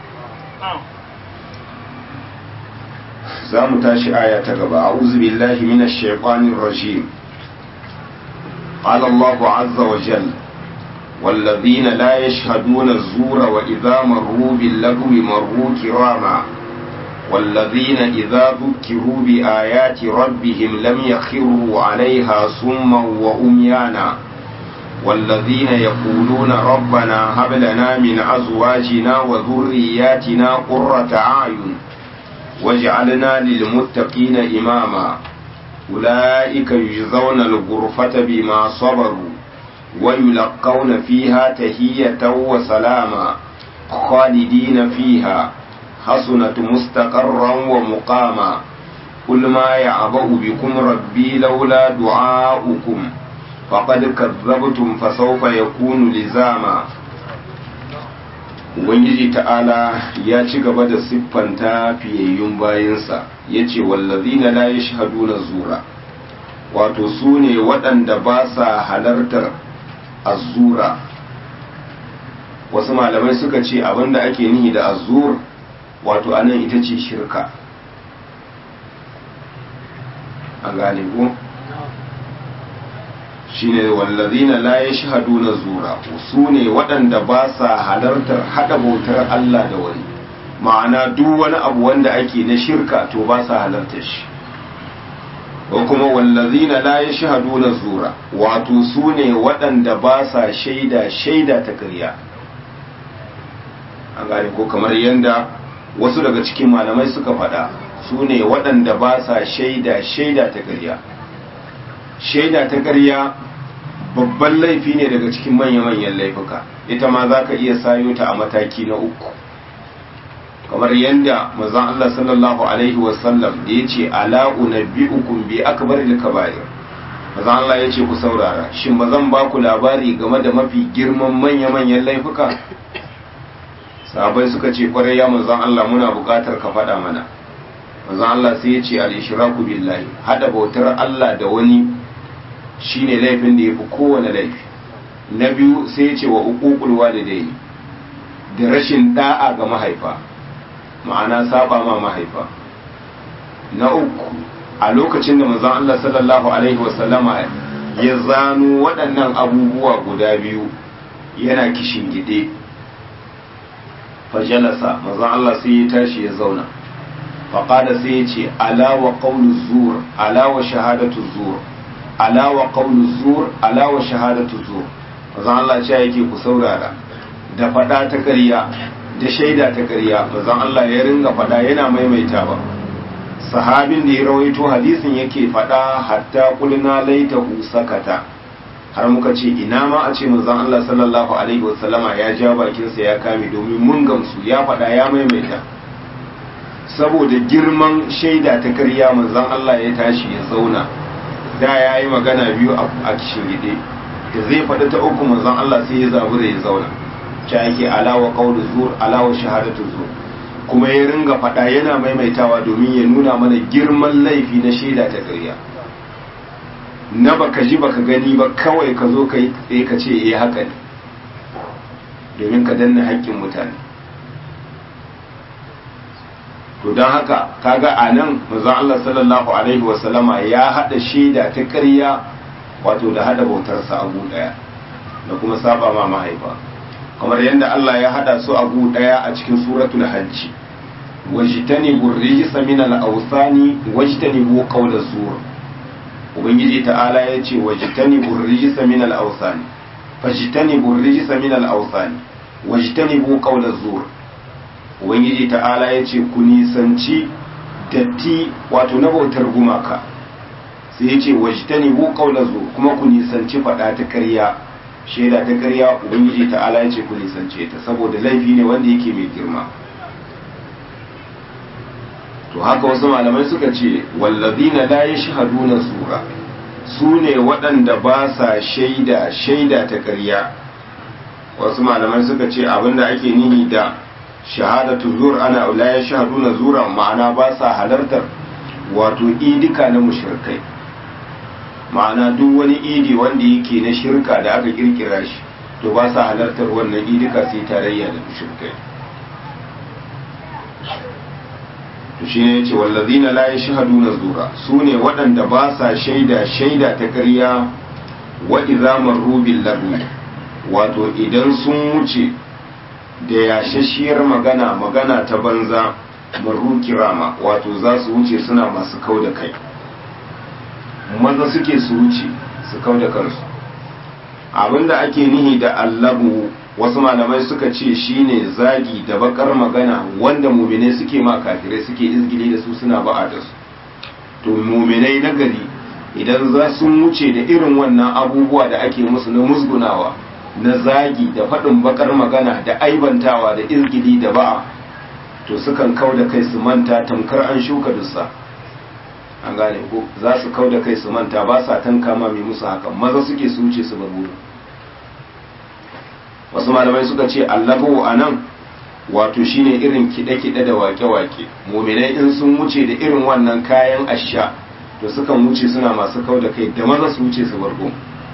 za mu tashi aya ta gaba a'udhu billahi minash shaitanir rajim qala Allahu azza wa jalla والذين لا يشهدون الزور وإذا مروا باللغو مروا كراما والذين إذا ذكروا بآيات ربهم لم يخروا عليها صما وأميانا والذين يقولون ربنا هب لنا من أزواجنا وذرياتنا قرة أعين واجعلنا للمتقين إماما أولئك يجزون الغرفة بما صبروا ويلقون فيها تهية وسلاما خالدين فيها حسنة مستقرا ومقاما قل ما يعبأ بكم ربي لولا دعاؤكم فقد كذبتم فسوف يكون لزاما Ubangiji ta'ala ya ci gaba da siffanta fiyayyun bayansa ya ce wallazina la yashhaduna zura wato su ne waɗanda ba sa halartar azura wasu malamai suka ce abinda ake nihi da azur wato anan ita ce shirka an gane ko shine wallazina la yashhaduna zura su ne waɗanda ba sa halartar hada bautar Allah da wani ma'ana duk wani abu wanda ake na shirka to ba sa halartar shi ko kuma wallazina la yashhaduna zura wato su ne waɗanda ba sa shaida shaida ta ƙarya an gane ko kamar yanda wasu daga cikin malamai suka faɗa su ne waɗanda ba sa shaida shaida ta ƙarya shaida ta ƙarya babban laifi ne daga cikin manya-manyan laifuka ita ma za ka iya sayo ta a mataki na uku kamar yadda mazan Allah sallallahu Alaihi wasallam da ya ce ala'u na bi'ukun bi akbar da kaba'ir mazan Allah ya ce ku saurara shin ba zan ba ku labari game da mafi girman manya-manyan laifuka sahabai suka ce kwarai ya mazan Allah muna buƙatar ka faɗa mana mazan Allah sai ya ce al-ishraku billahi hada bautar Allah da wani shine laifin da ya fi kowane laifi na biyu sai ce wa uququl walidaini da rashin da'a ga mahaifa ma'ana saba ma mahaifa na uku a lokacin da manzon Allah sallallahu alaihi wasallama ya zano waɗannan abubuwa guda biyu yana kishin gide fajalasa manzon Allah sai ya tashi ya zauna faƙada sai ya ce ala wa qawlu zur ala wa shahadatu zur ala wa qawlu zur ala wa shahadatu zur manzon Allah ce yake ku saurara da faɗa ta ƙarya da shaida ta ƙarya manzon Allah ya ringa faɗa yana maimaita ba sahabin da ya rawaito hadisin yake faɗa hatta kulna laitahu sakata har muka ce ina ma a ce manzon Allah sallallahu alaihi wasallama ya ja bakinsa ya kame domin mun gamsu ya faɗa ya maimaita saboda girman shaida ta karya manzon Allah ya tashi ya zauna da ya yi magana biyu a kishin gide da zai faɗi ta uku manzon Allah sai ya zabura ya zauna ta yake alawa qawlu zur alawa shahadatu zur kuma ya ringa faɗa yana maimaitawa domin ya nuna mana girman laifi na shaida ta karya na baka ji baka gani ba kawai ka zo ka yi ka ce eh haka ne domin ka danna haƙƙin mutane to don haka kaga a nan manzon Allah sallallahu alaihi wasallama ya haɗa shaida ta ƙarya wato da haɗa bautarsa abu ɗaya da kuma saba ma mahaifa kamar yadda Allah ya haɗa su abu ɗaya a cikin suratul hajji wajtanibu rijsa min al-awsani wajtanibu qawla zur ubangiji ta'ala ya ce wajtanibu rijsa min al-awsani fajtanibu rijsa min al-awsani wajtanibu qawla zur ubangiji ta'ala ya ce ku nisanci datti wato na bautar gumaka sai ya ce wajtanibu qawla zur kuma ku nisanci fada ta ƙarya shaida ta ƙarya ubangiji ta'ala ya ce ku nisance ta saboda laifi ne wanda yake mai girma to haka wasu malamai suka ce wallazina la yashhaduna sura su ne waɗanda ba sa shaida shaida ta ƙarya wasu malamai suka ce abinda ake nihi da shahadatu zur ana la yashhaduna zura ma'ana ba sa halartar wato idika na mushrikai ma'ana duk wani idi wanda yake na shirka da aka kirkira shi to ba sa halartar wannan idika sai tarayya da mushrikai to shine yace wallazina la yashhaduna zura sune waɗanda ba sa shaida shaida ta ƙarya wa idza marru bil lagwi wato idan sun wuce da yashashiyar magana magana ta banza marru kirama wato za su wuce suna masu kau da kai maza suke su wuce su kau da kansu abinda ake nihi da allabu wasu malamai suka ce shine zagi da bakar magana wanda muminai suke ma kafirai suke izgili da su suna ba'a da su to muminai na gari idan za su wuce da irin wannan abubuwa da ake musu na musgunawa na zagi da faɗin bakar magana da aibantawa da izgili da ba'a to sukan kau da kai su manta tamkar an shuka dussa an gane ko za su kau da kai su manta ba sa tanka ma mai musu hakan maza suke su wuce su bar wurin wasu malamai suka ce allahu a nan wato shine irin kiɗe-kiɗe da wake-wake muminai in sun wuce da irin wannan kayan asha to sukan wuce suna masu kau da kai da maza su wuce su bargo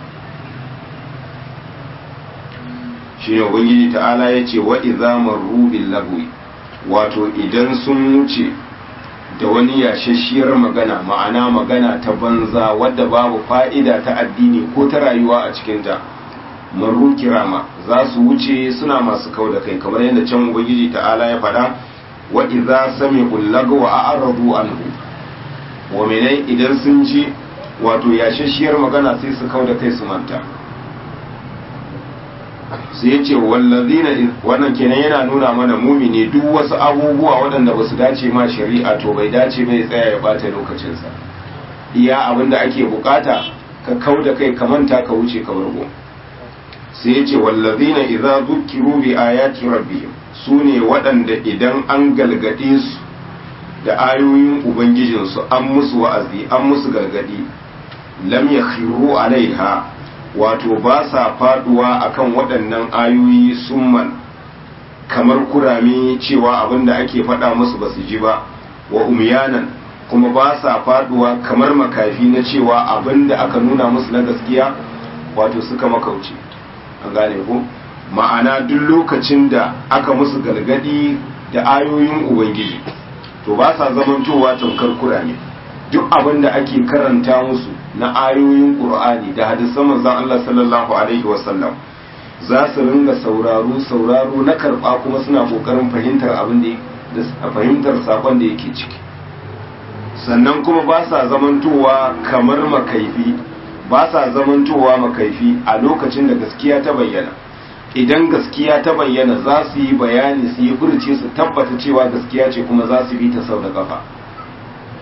shi ne ubangiji ta'ala ya ce wa iza marru bil lagwi wato idan sun wuce da wani yashashiyar magana ma'ana magana ta banza wadda babu fa'ida ta addini ko ta rayuwa a cikinta marru kirama za su wuce suna masu kau da kai kamar yadda can ubangiji ta'ala ya faɗa wa idza sami'u lagwa a'radu anhu wa menai idan sun ji wato yashashiyar magana sai su kau da kai su manta sai yace wallazina wannan kenan yana nuna mana mumini duk wasu abubuwa waɗanda ba su dace ma shari'a to bai dace bai tsaya ya bata lokacinsa iya abinda ake bukata ka kau da kai ka manta ka wuce ka bargo sai ya ce wallazina idza dhukiru bi ayati rabbihim sune waɗanda idan an galgade su da ayoyin ubangijinsu an musu wa'azi an musu galgadi lam yakhiru alaiha wato ba sa faduwa akan waɗannan ayoyi summan kamar kurame cewa abinda ake faɗa musu ba su ji ba wa umyanan kuma ba sa faduwa kamar makafi na cewa abinda aka nuna musu na gaskiya wato suka makauce an gane ko ma'ana duk lokacin da aka musu galgadi da ayoyin ubangiji to ba sa zamantowa tamkar kurame duk abin da ake karanta musu na ayoyin qur'ani da hadisan manzon Allah sallallahu alaihi wasallam za su ringa sauraro sauraro na karba kuma suna kokarin fahimtar abin da fahimtar sakon da yake ciki sannan kuma ba sa zamantowa kamar makaifi ba sa zamantowa makaifi a lokacin da gaskiya ta bayyana idan gaskiya ta bayyana za su yi bayani su yi furce su tabbata cewa gaskiya ce kuma za su bi ta sau da kafa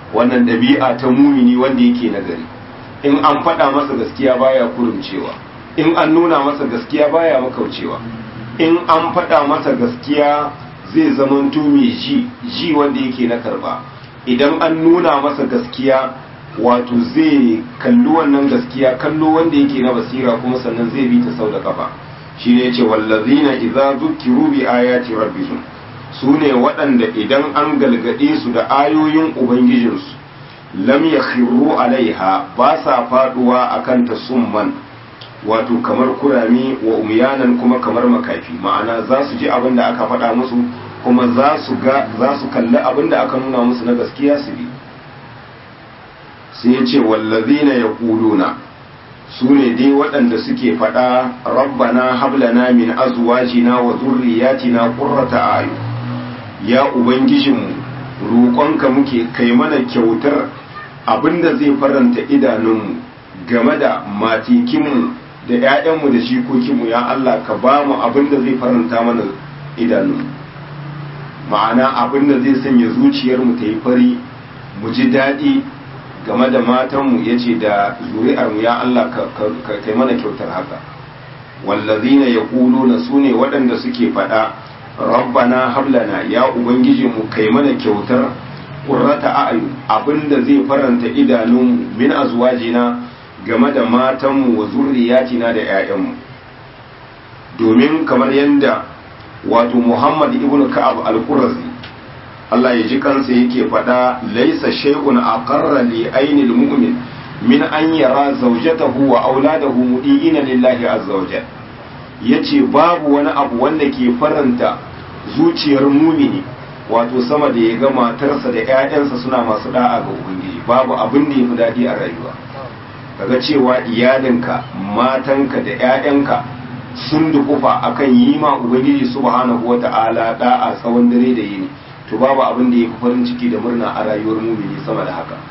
wannan ɗabi'a ta mumini wanda yake nagari in an faɗa masa gaskiya baya kurumcewa in an nuna masa gaskiya baya makaucewa in an faɗa masa gaskiya zai zamanto mai ji ji wanda yake na karba idan an nuna masa gaskiya wato zai kalli wannan gaskiya kallo wanda yake na basira kuma sannan zai bi ta sau da kafa shi ne ce wallazina idza zukiru bi ayati rabbihim su ne waɗanda idan an galgade su da ayoyin ubangijinsu lam yakhiru alaiha ba sa faduwa akan ta summan wato kamar kurami wa umyanan kuma kamar makafi ma'ana za su ji abin da aka faɗa musu kuma za su ga za su kalli abin da aka nuna musu na gaskiya su bi sai ya ce wallazina yaquluna su ne dai waɗanda suke faɗa rabbana hablana min azwajina wa zurriyatina qurrata ayu ya ubangijinmu roƙonka muke kai mana kyautar abinda zai faranta idanunmu game da matikinmu da 'ya'yanmu da shikokinmu ya Allah ka ba mu abinda zai faranta mana idanunmu ma'ana abinda zai sanya zuciyarmu ta yi fari mu ji daɗi game da matanmu ya ce da zuri'armu ya Allah ka kai mana kyautar haka wallazina ya na su ne waɗanda suke faɗa rabbana hablana ya ubangijinmu kai mana kyautar ƙurrata a'ayu abinda zai faranta idanunmu min azwajina game da matanmu wa zurriyatina da 'ya'yanmu domin kamar yadda wato muhammad ibn ka'ab al-qurazi Allah ya ji kansa yake faɗa laisa shay'un aqarra li ainil mu'min min an yara zawjatahu wa auladahu mudiina lillahi azza wa jalla yace babu wani abu wanda ke faranta zuciyar mumini wato sama da ya ga matarsa da 'ya'yansa suna masu da'a ga ubangiji babu abin da yafi daɗi a rayuwa kaga cewa iyalinka matanka da 'ya'yanka sun dukufa akan yi ma ubangiji subhanahu wata'ala da'a tsawon dare da yini to babu abin da yafi farin ciki da murna a rayuwar mumini sama da haka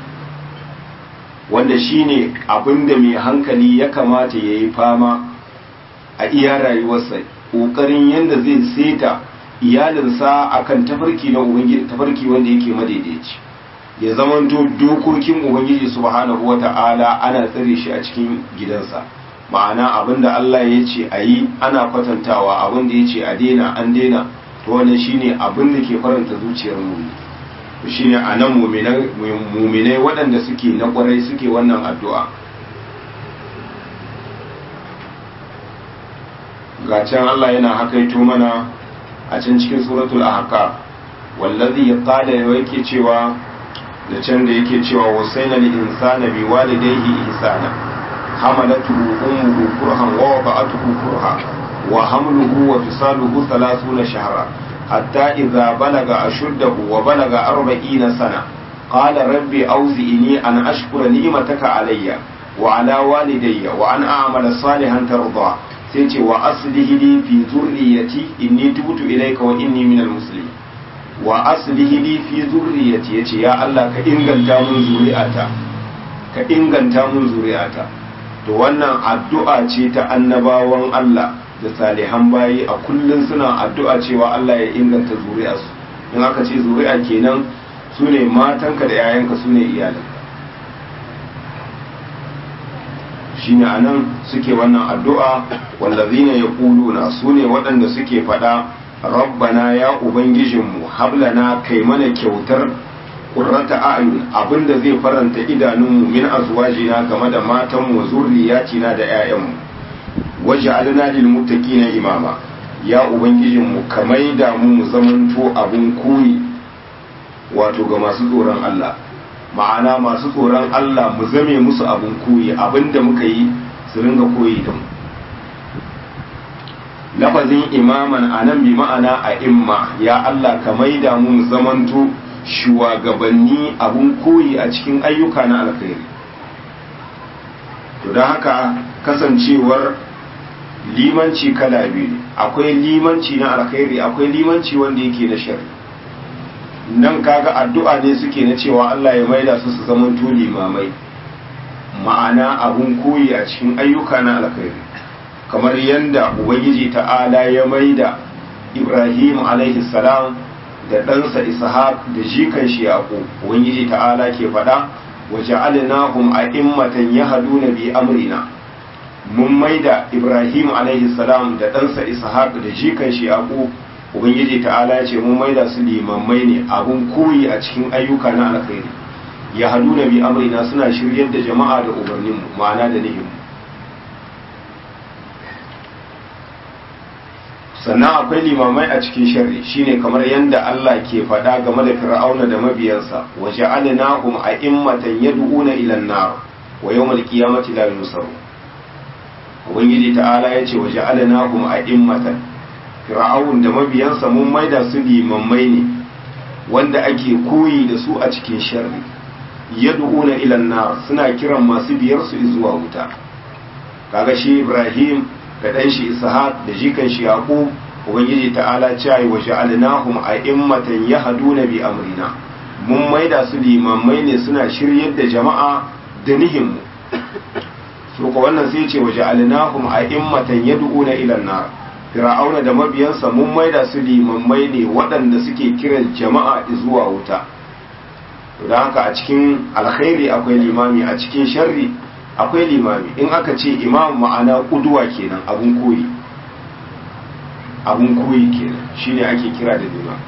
wanda shine abin da mai hankali ya kamata ya yi fama a iya rayuwarsa ƙoƙarin yadda zai seta iyalinsa akan tafarki na ubangiji tafarki wanda yake madaidaici ya zamanto dokokin ubangiji subhanahu wata'ala ana tsare shi a cikin gidansa ma'ana abinda Allah ya ce a yi ana kwatantawa abinda ya ce a daina an daina to wannan shine abin da ke faranta zuciyar mu shine a nan muminai waɗanda suke na ƙwarai suke wannan addu'a ga can Allah yana hakaito mana a can cikin suratul ahqaf wallazi qala yake cewa da can da yake cewa wasaina lil insana bi walidayhi ihsana hamalatu ummuhu kurhan wa wada'atuhu kurha wa hamluhu wa fisaluhu 30 shahra hatta idza balaga ashuddahu wa balaga 40 sana qala rabbi awzi'ni an ashkura ni'mataka alayya wa ala walidayya wa an a'mala salihan tarda sai ce wa aslihi li fi zurriyati inni tubtu ilayka wa inni minal muslimin wa aslihi li fi zurriyati yace ya Allah ka inganta mun zuri'ata ka inganta mun zuri'ata to wannan addu'a ce ta annabawan Allah da salihan bayi a kullun suna addu'a cewa Allah ya inganta zuri'arsu in aka ce zuri'a kenan sune matanka da 'ya'yanka sune iyalanka shine anan suke wannan addu'a wallazina yaquluna sune waɗanda suke faɗa rabbana ya ubangijinmu hablana kai mana kyautar qurrata a'yun abinda zai faranta idanunmu min azwajina game da matanmu zurriyatina da 'ya'yanmu waj'alna lil muttaqina imama ya ubangijinmu ka maida mu mu zamanto abun koyi wato ga masu tsoron Allah ma'ana masu tsoron Allah mu zame musu abin koyi abinda muka yi su ringa koyi da mu lafazin imaman a nan bi ma'ana a imma ya Allah ka maida mu zamanto shugabanni abin koyi a cikin ayyuka na alkhairi to don haka kasancewar limanci kala biyu akwai limanci na alkhairi akwai limanci wanda yake na shari'a nan kaga addu'a ne suke na cewa Allah ya maida su su zaman limamai ma'ana abun koyi a cikin ayyuka na alkhairi kamar yadda ubangiji ta'ala ya maida ibrahim alaihi salam da ɗansa ishaq da jikan shi yaqub ubangiji ta'ala ke faɗa wa ja'alnahum a'immatan yahduna bi amrina mun maida ibrahim alaihi salam da ɗansa ishaq da jikan shi yaqub ubangiji ta'ala ya ce mun maida su limammai ne abun koyi a cikin ayyuka na alkhairi yahduna bi amrina suna shiryar da jama'a da umarninmu ma'ana da nihimu sannan akwai limamai a cikin sharri shine kamar yadda Allah ke faɗa game da fir'auna da mabiyansa wa ja'alnahum a'immatan yad'una ila an-nar wa yawmal qiyamati la yunsaru ubangiji ta'ala yace wa ja'alnahum a'immatan fir'aun da mabiyansa mun maida su limammai ne wanda ake koyi da su a cikin sharri yad'una ila an-nar suna kiran masu biyar su zuwa wuta kaga shi Ibrahim da ɗan shi ishaq da jikan shi yaqub ubangiji ta'ala cewa wa ja'alnahum a'immatan yahduna bi amrina mun maida su limamai ne suna shiryar da jama'a da nihinmu su ko wannan sai ce wa ja'alnahum a'immatan yad'una ila an-nar fir'auna da mabiyansa mun maida su limamai ne waɗanda suke kiran jama'a zuwa wuta don haka a cikin alkhairi akwai limami a cikin sharri akwai limami in aka ce imam ma'ana kuduwa kenan abun koyi abun koyi kenan shine ake kira da limam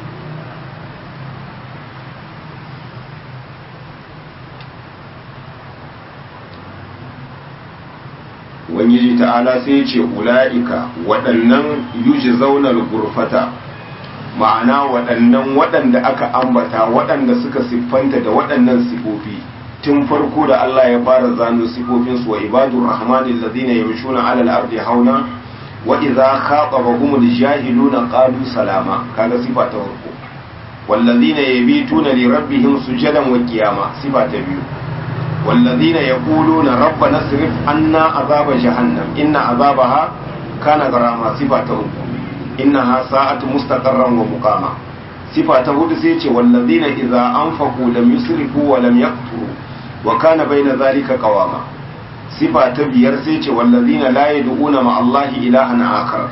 ubangiji ta'ala sai ya ce ula'ika waɗannan yuji zaunar gurfata ma'ana waɗannan waɗanda aka ambata waɗanda suka siffanta da waɗannan sifofi tun farko da Allah ya fara zano sifofinsu wa ibadur rahmanin ladina yamshuna alal ardi hauna wa idza khatabahumul jahiluna qalu salama kaga sifa ta farko wallazina yabituna li rabbihim sujadan wa qiyama sifa ta biyu wallazina yaquluna rabbana sirif anna azaba jahannam inna azabaha kana garama sifa ta uku innaha sa'atu mustaqarran wa muqama sifa ta hudu sai ce wallazina idza anfaqu lam yusrifu wa lam yaqturu wa kana baina zalika qawama sifa ta biyar sai ce wallazina la yad'una ma Allahi ilahan akhar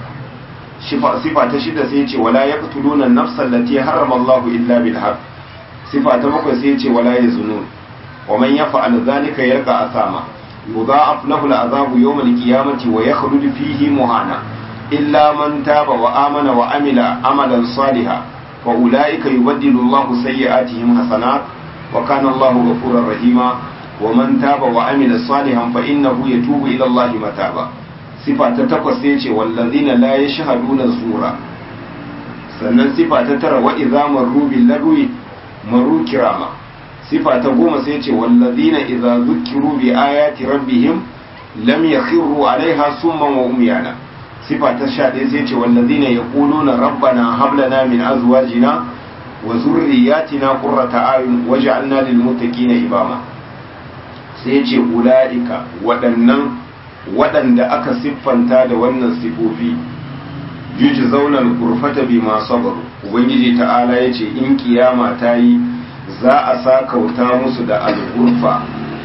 sifa ta shida sai ce wala yaqtuluna an-nafsa allati harrama Allahu illa bil haqq sifa ta bakwai sai ce wala yazunun wa man yaf'al dhalika yalqa asama yudha'af lahu al-'adhabu yawm al-qiyamati wa yakhlud fihi muhana illa man taba wa amana wa amila amalan salihan fa ulaika yubaddilu Allahu sayyi'atihim hasanat وكان الله غفورا رحيما ومن تاب وعمل صالحا فإنه يتوب إلى الله متابا صفة تتقص يجي والذين لا يشهدون الزور sannan sifa ta tara wa idza marru bil lagwi maru kirama sifa ta goma sai ce wallazina idza zukiru bi ayati rabbihim lam yakhiru alaiha summan wa umyana sifa ta sha ɗaya sai ce wallazina yaquluna rabbana hab lana min azwajina wa zurriyatina qurrata ayun waj'alna lil muttaqina imama sai ce ulaika waɗannan waɗanda aka siffanta da wannan sifofi yuji zaunar gurfata bi ma sabaru ubangiji ta'ala ya ce in kiyama ta yi za a sa kauta musu da algurfa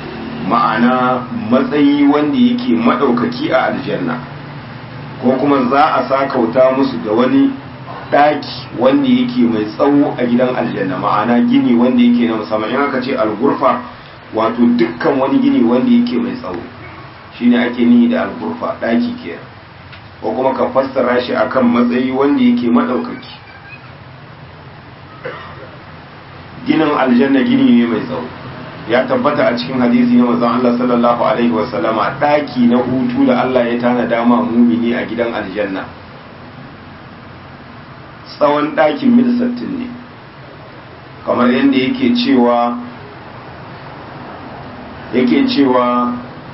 ma'ana matsayi wanda yake maɗaukaki a aljanna ko kuma za a sa kauta musu da wani ɗaki wanda yake mai tsawo a gidan aljanna ma'ana gini wanda yake na musamman in aka ce algurfa wato dukkan wani gini wanda yake mai tsawo shine ake nihi da algurfa ɗaki kenan ko kuma ka fassara shi akan matsayi wanda yake maɗaukaki ginin aljanna gini ne mai tsawo ya tabbata a cikin hadisi na manzon Allah sallallahu alaihi wasallama ɗaki na hutu da Allah ya tana dama mumini a gidan aljanna tsawon ɗakin mil sattin ne kamar yadda yake cewa yake cewa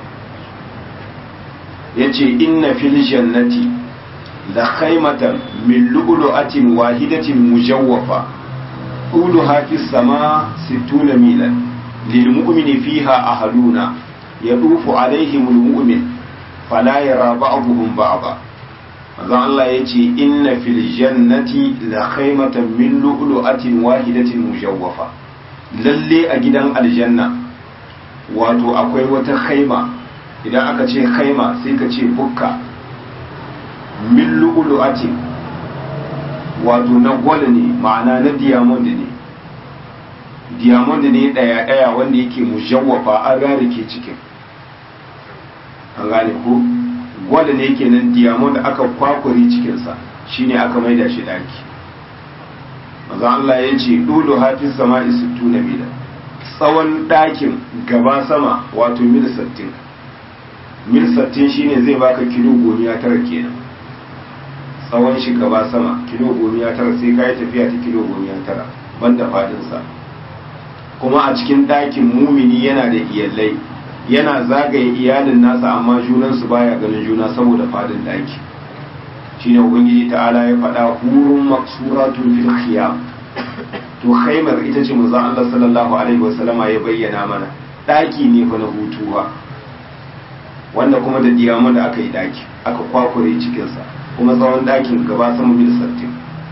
ya ce inna fil jannati la khaymatan min lu'lu'atin wahidatin mujawwafa uluha fis sama sittuna milan lil mu'mini fiha ahluna yadufu alaihim al mu'min fala yara ba'dhum ba'dha manzo Allah yace inna fil jannati la khaymatan min lu'lu'atin wahidatin mujawwafa lalle a gidan aljanna wato akwai wata khaima idan aka ce khaima sai ka ce bukka min lu'lu'atin wato na gwal ne ma'ana na diamond ne diamond ne daya daya wanda yake mujawwafa an rarike cikin an gane ko gwal ne kenan diamond aka kwakwari cikinsa shine aka maida shi daki maza Allah ya ce dulu hafiz sama'i sittuna mila tsawon ɗakin gaba sama wato mil 60 mil 60 shine zai baka kilo gomiya tara kenan tsawon shi gaba sama kilo gomiya tara sai ka yi tafiya ta kilo gomiya tara banda fadinsa kuma a cikin ɗakin mumini yana da iyalai yana zagaye iyalin nasa amma junansu baya ganin juna saboda fadin ɗaki shine ubangiji ta'ala ya faɗa hurun maksuratun fil khiyam to khaimar ita ce manzo Allah sallallahu alaihi wasallama ya bayyana mana daki ne fa na hutuwa wanda kuma da diyama da aka yi daki aka kwakure cikin sa kuma tsawon dakin gaba sama mil 60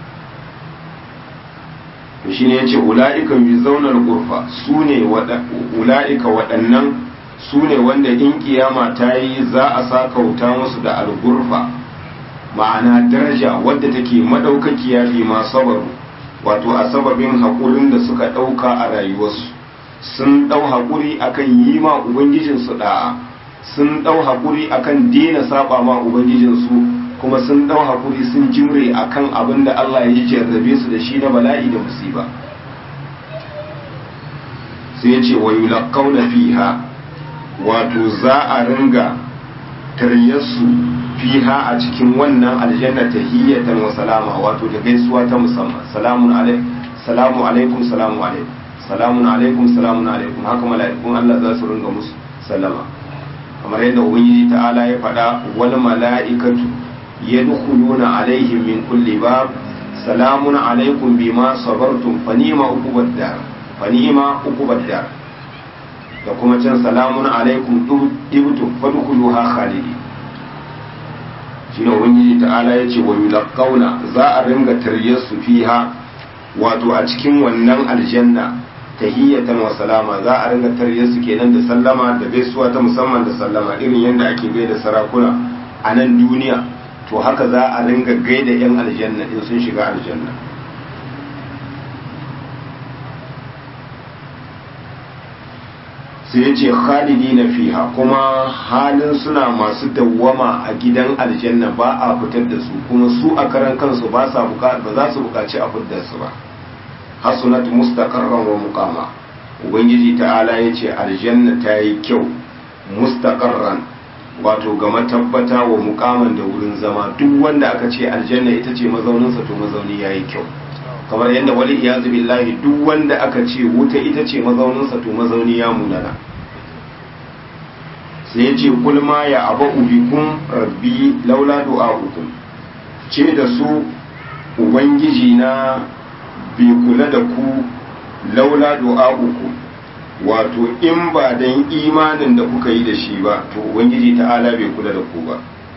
to shine yace ulaika yuzawna al-ghurfa sune wada ulaika waɗannan sune wanda in kiyama ta yi za a sakauta musu da al-ghurfa ma'ana daraja wadda take madaukakiya fi ma sabaru wato a sababin haƙurin da suka ɗauka a rayuwarsu sun ɗau haƙuri akan yi ma ubangijinsu ɗa'a sun ɗau haƙuri akan daina saba ma ubangijinsu kuma sun ɗau haƙuri sun jimre akan abin da Allah ya jarrabe su da shi na bala'i da musiba sai ya ce wa yulaqawna fiha wato za a ringa taryarsu fiha a cikin wannan aljanna tahiyatan wa salama wato da gaisuwa ta musamman salamun alaikum salamu alaikum salamu alaikum salamun alaikum salamun alaikum haka mala'ikun Allah za su ringa musu sallama kamar yadda ubangiji ta'ala ya faɗa wal mala'ikatu yadkhuluna alaihim min kulli bab salamun alaikum bima sabartum fa ni'ma uqubad dar fa ni'ma uqubad dar da kuma can salamun alaikum dibtum fadkhuluha khalidin shi ne ubangiji ta'ala ya ce wa yulaqauna za a ringa taryarsu fiha wato a cikin wannan aljanna tahiyatan wa salama za a ringa taryarsu kenan da sallama da gaisuwa ta musamman da sallama irin yadda ake gaida sarakuna a nan duniya to haka za a ringa gaida yan aljanna in sun shiga aljanna sai ya ce khalidina fiha kuma halin suna masu dawwama a gidan aljanna ba a fitar da su kuma su a karan kansu ba sa ba za su bukaci a fitar su ba hasunat mustaqarran wa muqama ubangiji ta'ala ya ce aljanna ta yi kyau mustaqarran wato ga matabbata wa muqaman da wurin zama duk wanda aka ce aljanna ita ce mazauninsa to mazauni yayi kyau kamar yadda wali iyazu billahi duk wanda aka ce wuta ita ce mazauninsa to mazauni ya munana sai ya ce kulma ya aba ubikun rabbi laula du'a'ukum ce da su ubangiji na bai kula da ku laula du'a'ukum wato in ba dan imanin da kuka yi da shi ba to ubangiji ta'ala bai kula da ku ba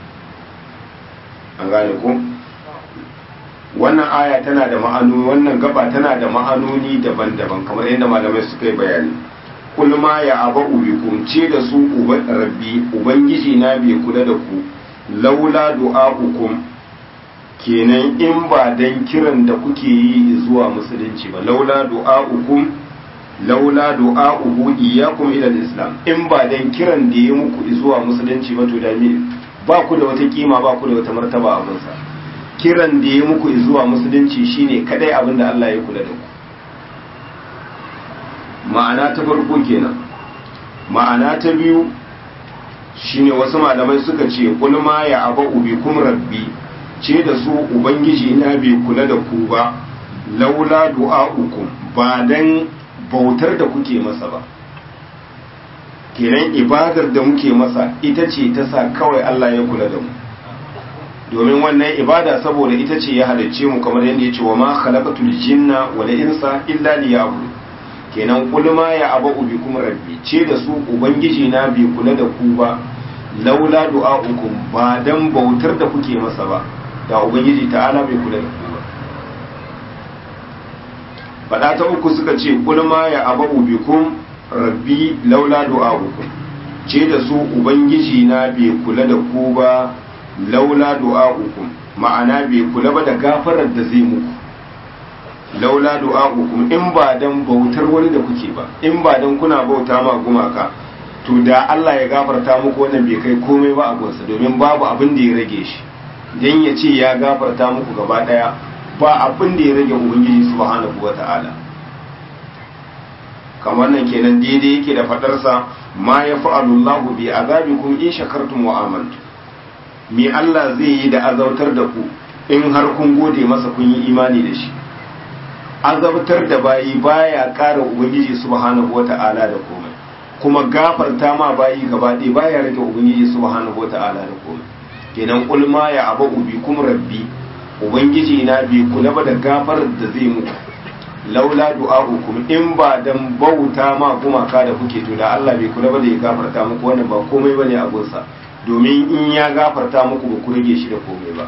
an gane ku wannan aya tana da ma'anoni wannan gaba tana da ma'anoni daban-daban kamar yadda malamai suka yi bayani kulma ya aba ubikum ce da su uba rabbi ubangiji na bai kula da ku laula du'a'ukum kenan in ba dan kiran da kuke yi zuwa musulunci ba laula du'a'ukum laula du'a'uhu iyyakum ila islam in ba dan kiran da ya muku zuwa musulunci ba to da ba ku da wata kima ba ku da wata martaba a gunsa kiran da ya muku zuwa musulunci shine kadai abin da Allah ya kula da ku ma'ana ta farko kenan ma'ana ta biyu shine wasu malamai suka ce kul ma ya aba ubikum rabbi ce da su ubangiji na bai kula da ku ba laula du'a'ukum ba dan bautar da kuke masa ba kenan ibadar da muke masa ita ce ta sa kawai Allah ya kula da mu domin wannan ibada saboda ita ce ya halicce mu kamar yadda ya ce wa ma khalaqatul jinna wal insa illa liya'budun kenan kulma ya aba ubi kuma rabbi ce da su ubangiji na bai kula da ku ba laula du'a'ukum ba dan bautar da kuke masa ba da ubangiji ta'ala bai kula da ku ba fada ta uku suka ce kulma ya aba ubi kum rabbi laula du'a'ukum ce da su ubangiji na bai kula da ku ba laula du'a'ukum ma'ana bai kula ba da gafarar da zai muku laula du'a'ukum in ba dan bautar wani da kuke ba in ba dan kuna bauta ma gumaka to da Allah ya gafarta muku wannan bai kai komai ba a gonsa domin babu abin da ya rage shi dan ya ce ya gafarta muku gaba daya ba abin da ya rage ubangiji subhanahu wata'ala kamar nan kenan daidai yake da fadarsa ma ya fa'alullahu bi azabikum in shakartum wa amantum me Allah zai yi da azautar da ku in har kun gode masa kun yi imani da shi azabtar da bayi baya ƙara ubangiji subhanahu wata'ala da komai kuma gafarta ma bayi gaba ɗaya baya rage ubangiji subhanahu wata'ala da komai kenan kul ma ya aba ubi kum rabbi ubangiji na bi kula ba da gafarar da zai muku laula du'a'ukum in ba dan bauta ma gumaka da kuke to da Allah bai kula ba da ya gafarta muku wannan ba komai bane a gunsa domin in ya gafarta muku ba ku rage shi da komai ba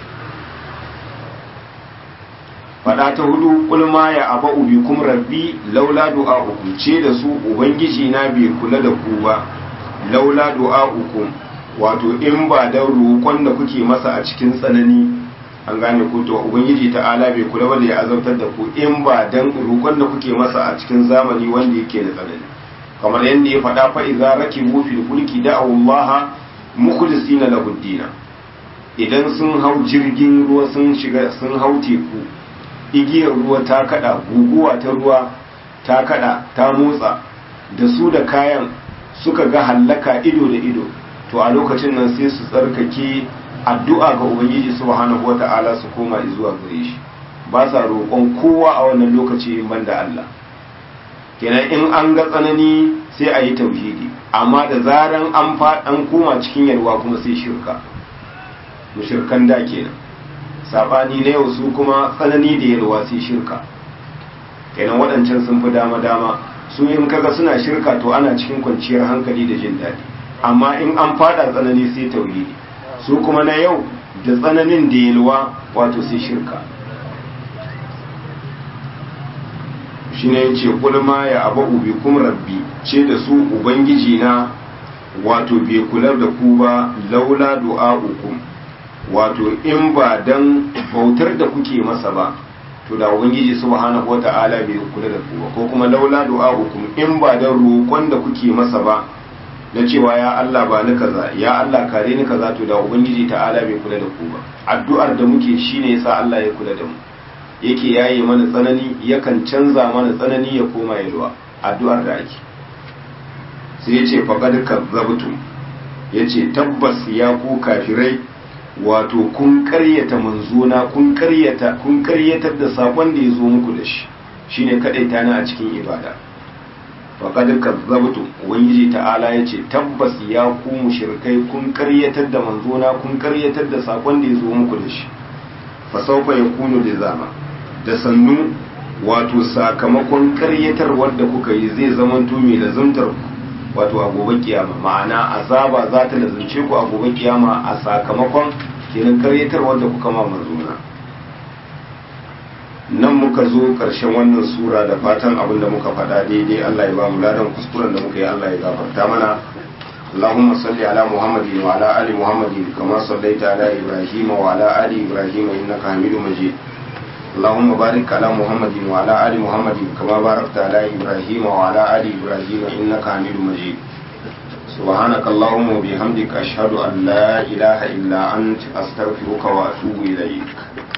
fada ta hudu kulma ya aba ubi kum rabbi laula du'a'ukum ce da su ubangiji na bai kula da ku ba laula du'a'ukum wato in ba da roƙon da kuke masa a cikin tsanani an gane ku to ubangiji ta'ala bai kula ba da ya azabtar da ku in ba dan roƙon da kuke masa a cikin zamani wanda yake da tsanani kamar yadda ya faɗa fa idza rakibu fil fulki da'u Allah mukhlisina lahu dina idan sun hau jirgin ruwa sun shiga sun hau teku igiyar ruwa ta kada guguwa ta ruwa ta kada ta motsa da su da kayan suka ga hallaka ido da ido to a lokacin nan sai su tsarkake addu'a ga ubangiji subhanahu wata'ala su koma zuwa gare shi ba sa roƙon kowa a wannan lokaci in banda Allah kenan in an ga tsanani sai a yi tauhidi amma da zaran an an koma cikin yarwa kuma sai shirka mushirkan da kenan sabani na yau su kuma tsanani da yalwa sai shirka kenan waɗancan sun fi dama dama su in kaga suna shirka to ana cikin kwanciyar hankali da jin daɗi amma in an fada tsanani sai tauhidi su kuma na yau da tsananin da yalwa wato sai shirka shi ne ce kulma ya abu ubi kum rabbi ce da su ubangiji na wato bai kula da ku ba laula du'a'ukum wato in ba dan bautar da kuke masa ba to da ubangiji subhanahu wata'ala bai kula da ku ba ko kuma laula du'a'ukum in ba dan roƙon da kuke masa ba na cewa ya Allah ba ni kaza ya Allah kare ni kaza to da ubangiji ta'ala bai kula da ku ba addu'ar da muke shine yasa Allah ya kula da mu yake yaye mana tsanani yakan canza mana tsanani ya koma yalwa addu'ar da ake sai yace faqad kazzabtum yace tabbas ya ku kafirai wato kun karyata manzona kun karyata kun karyatar da sakon da ya zo muku da shi shine kadaita ni a cikin ibada faqad kazzabtum ubangiji ta'ala yace tabbas ya ku mushrikai kun karyatar da manzona kun karyatar da sakon da ya zo muku da shi fa sawfa yakunu lizama da sannu wato sakamakon karyatarwar da kuka yi zai zamanto mai lazumtar ku wato a gobe kiyama ma'ana azaba za ta lazumce ku a gobe kiyama a sakamakon kenan karyatarwar da kuka ma manzona nan muka zo ƙarshen wannan sura da fatan abin da muka faɗa daidai Allah ya ba mu ladan kuskuren da muka yi Allah ya gafarta mana اللهم صل على محمد وعلى آل محمد كما صليت على إبراهيم وعلى آل إبراهيم إنك حميد مجيد اللهم بارك على محمد وعلى آل محمد كما باركت على إبراهيم وعلى آل إبراهيم إنك حميد مجيد سبحانك اللهم وبحمدك أشهد أن لا إله إلا أنت أستغفرك وأتوب إليك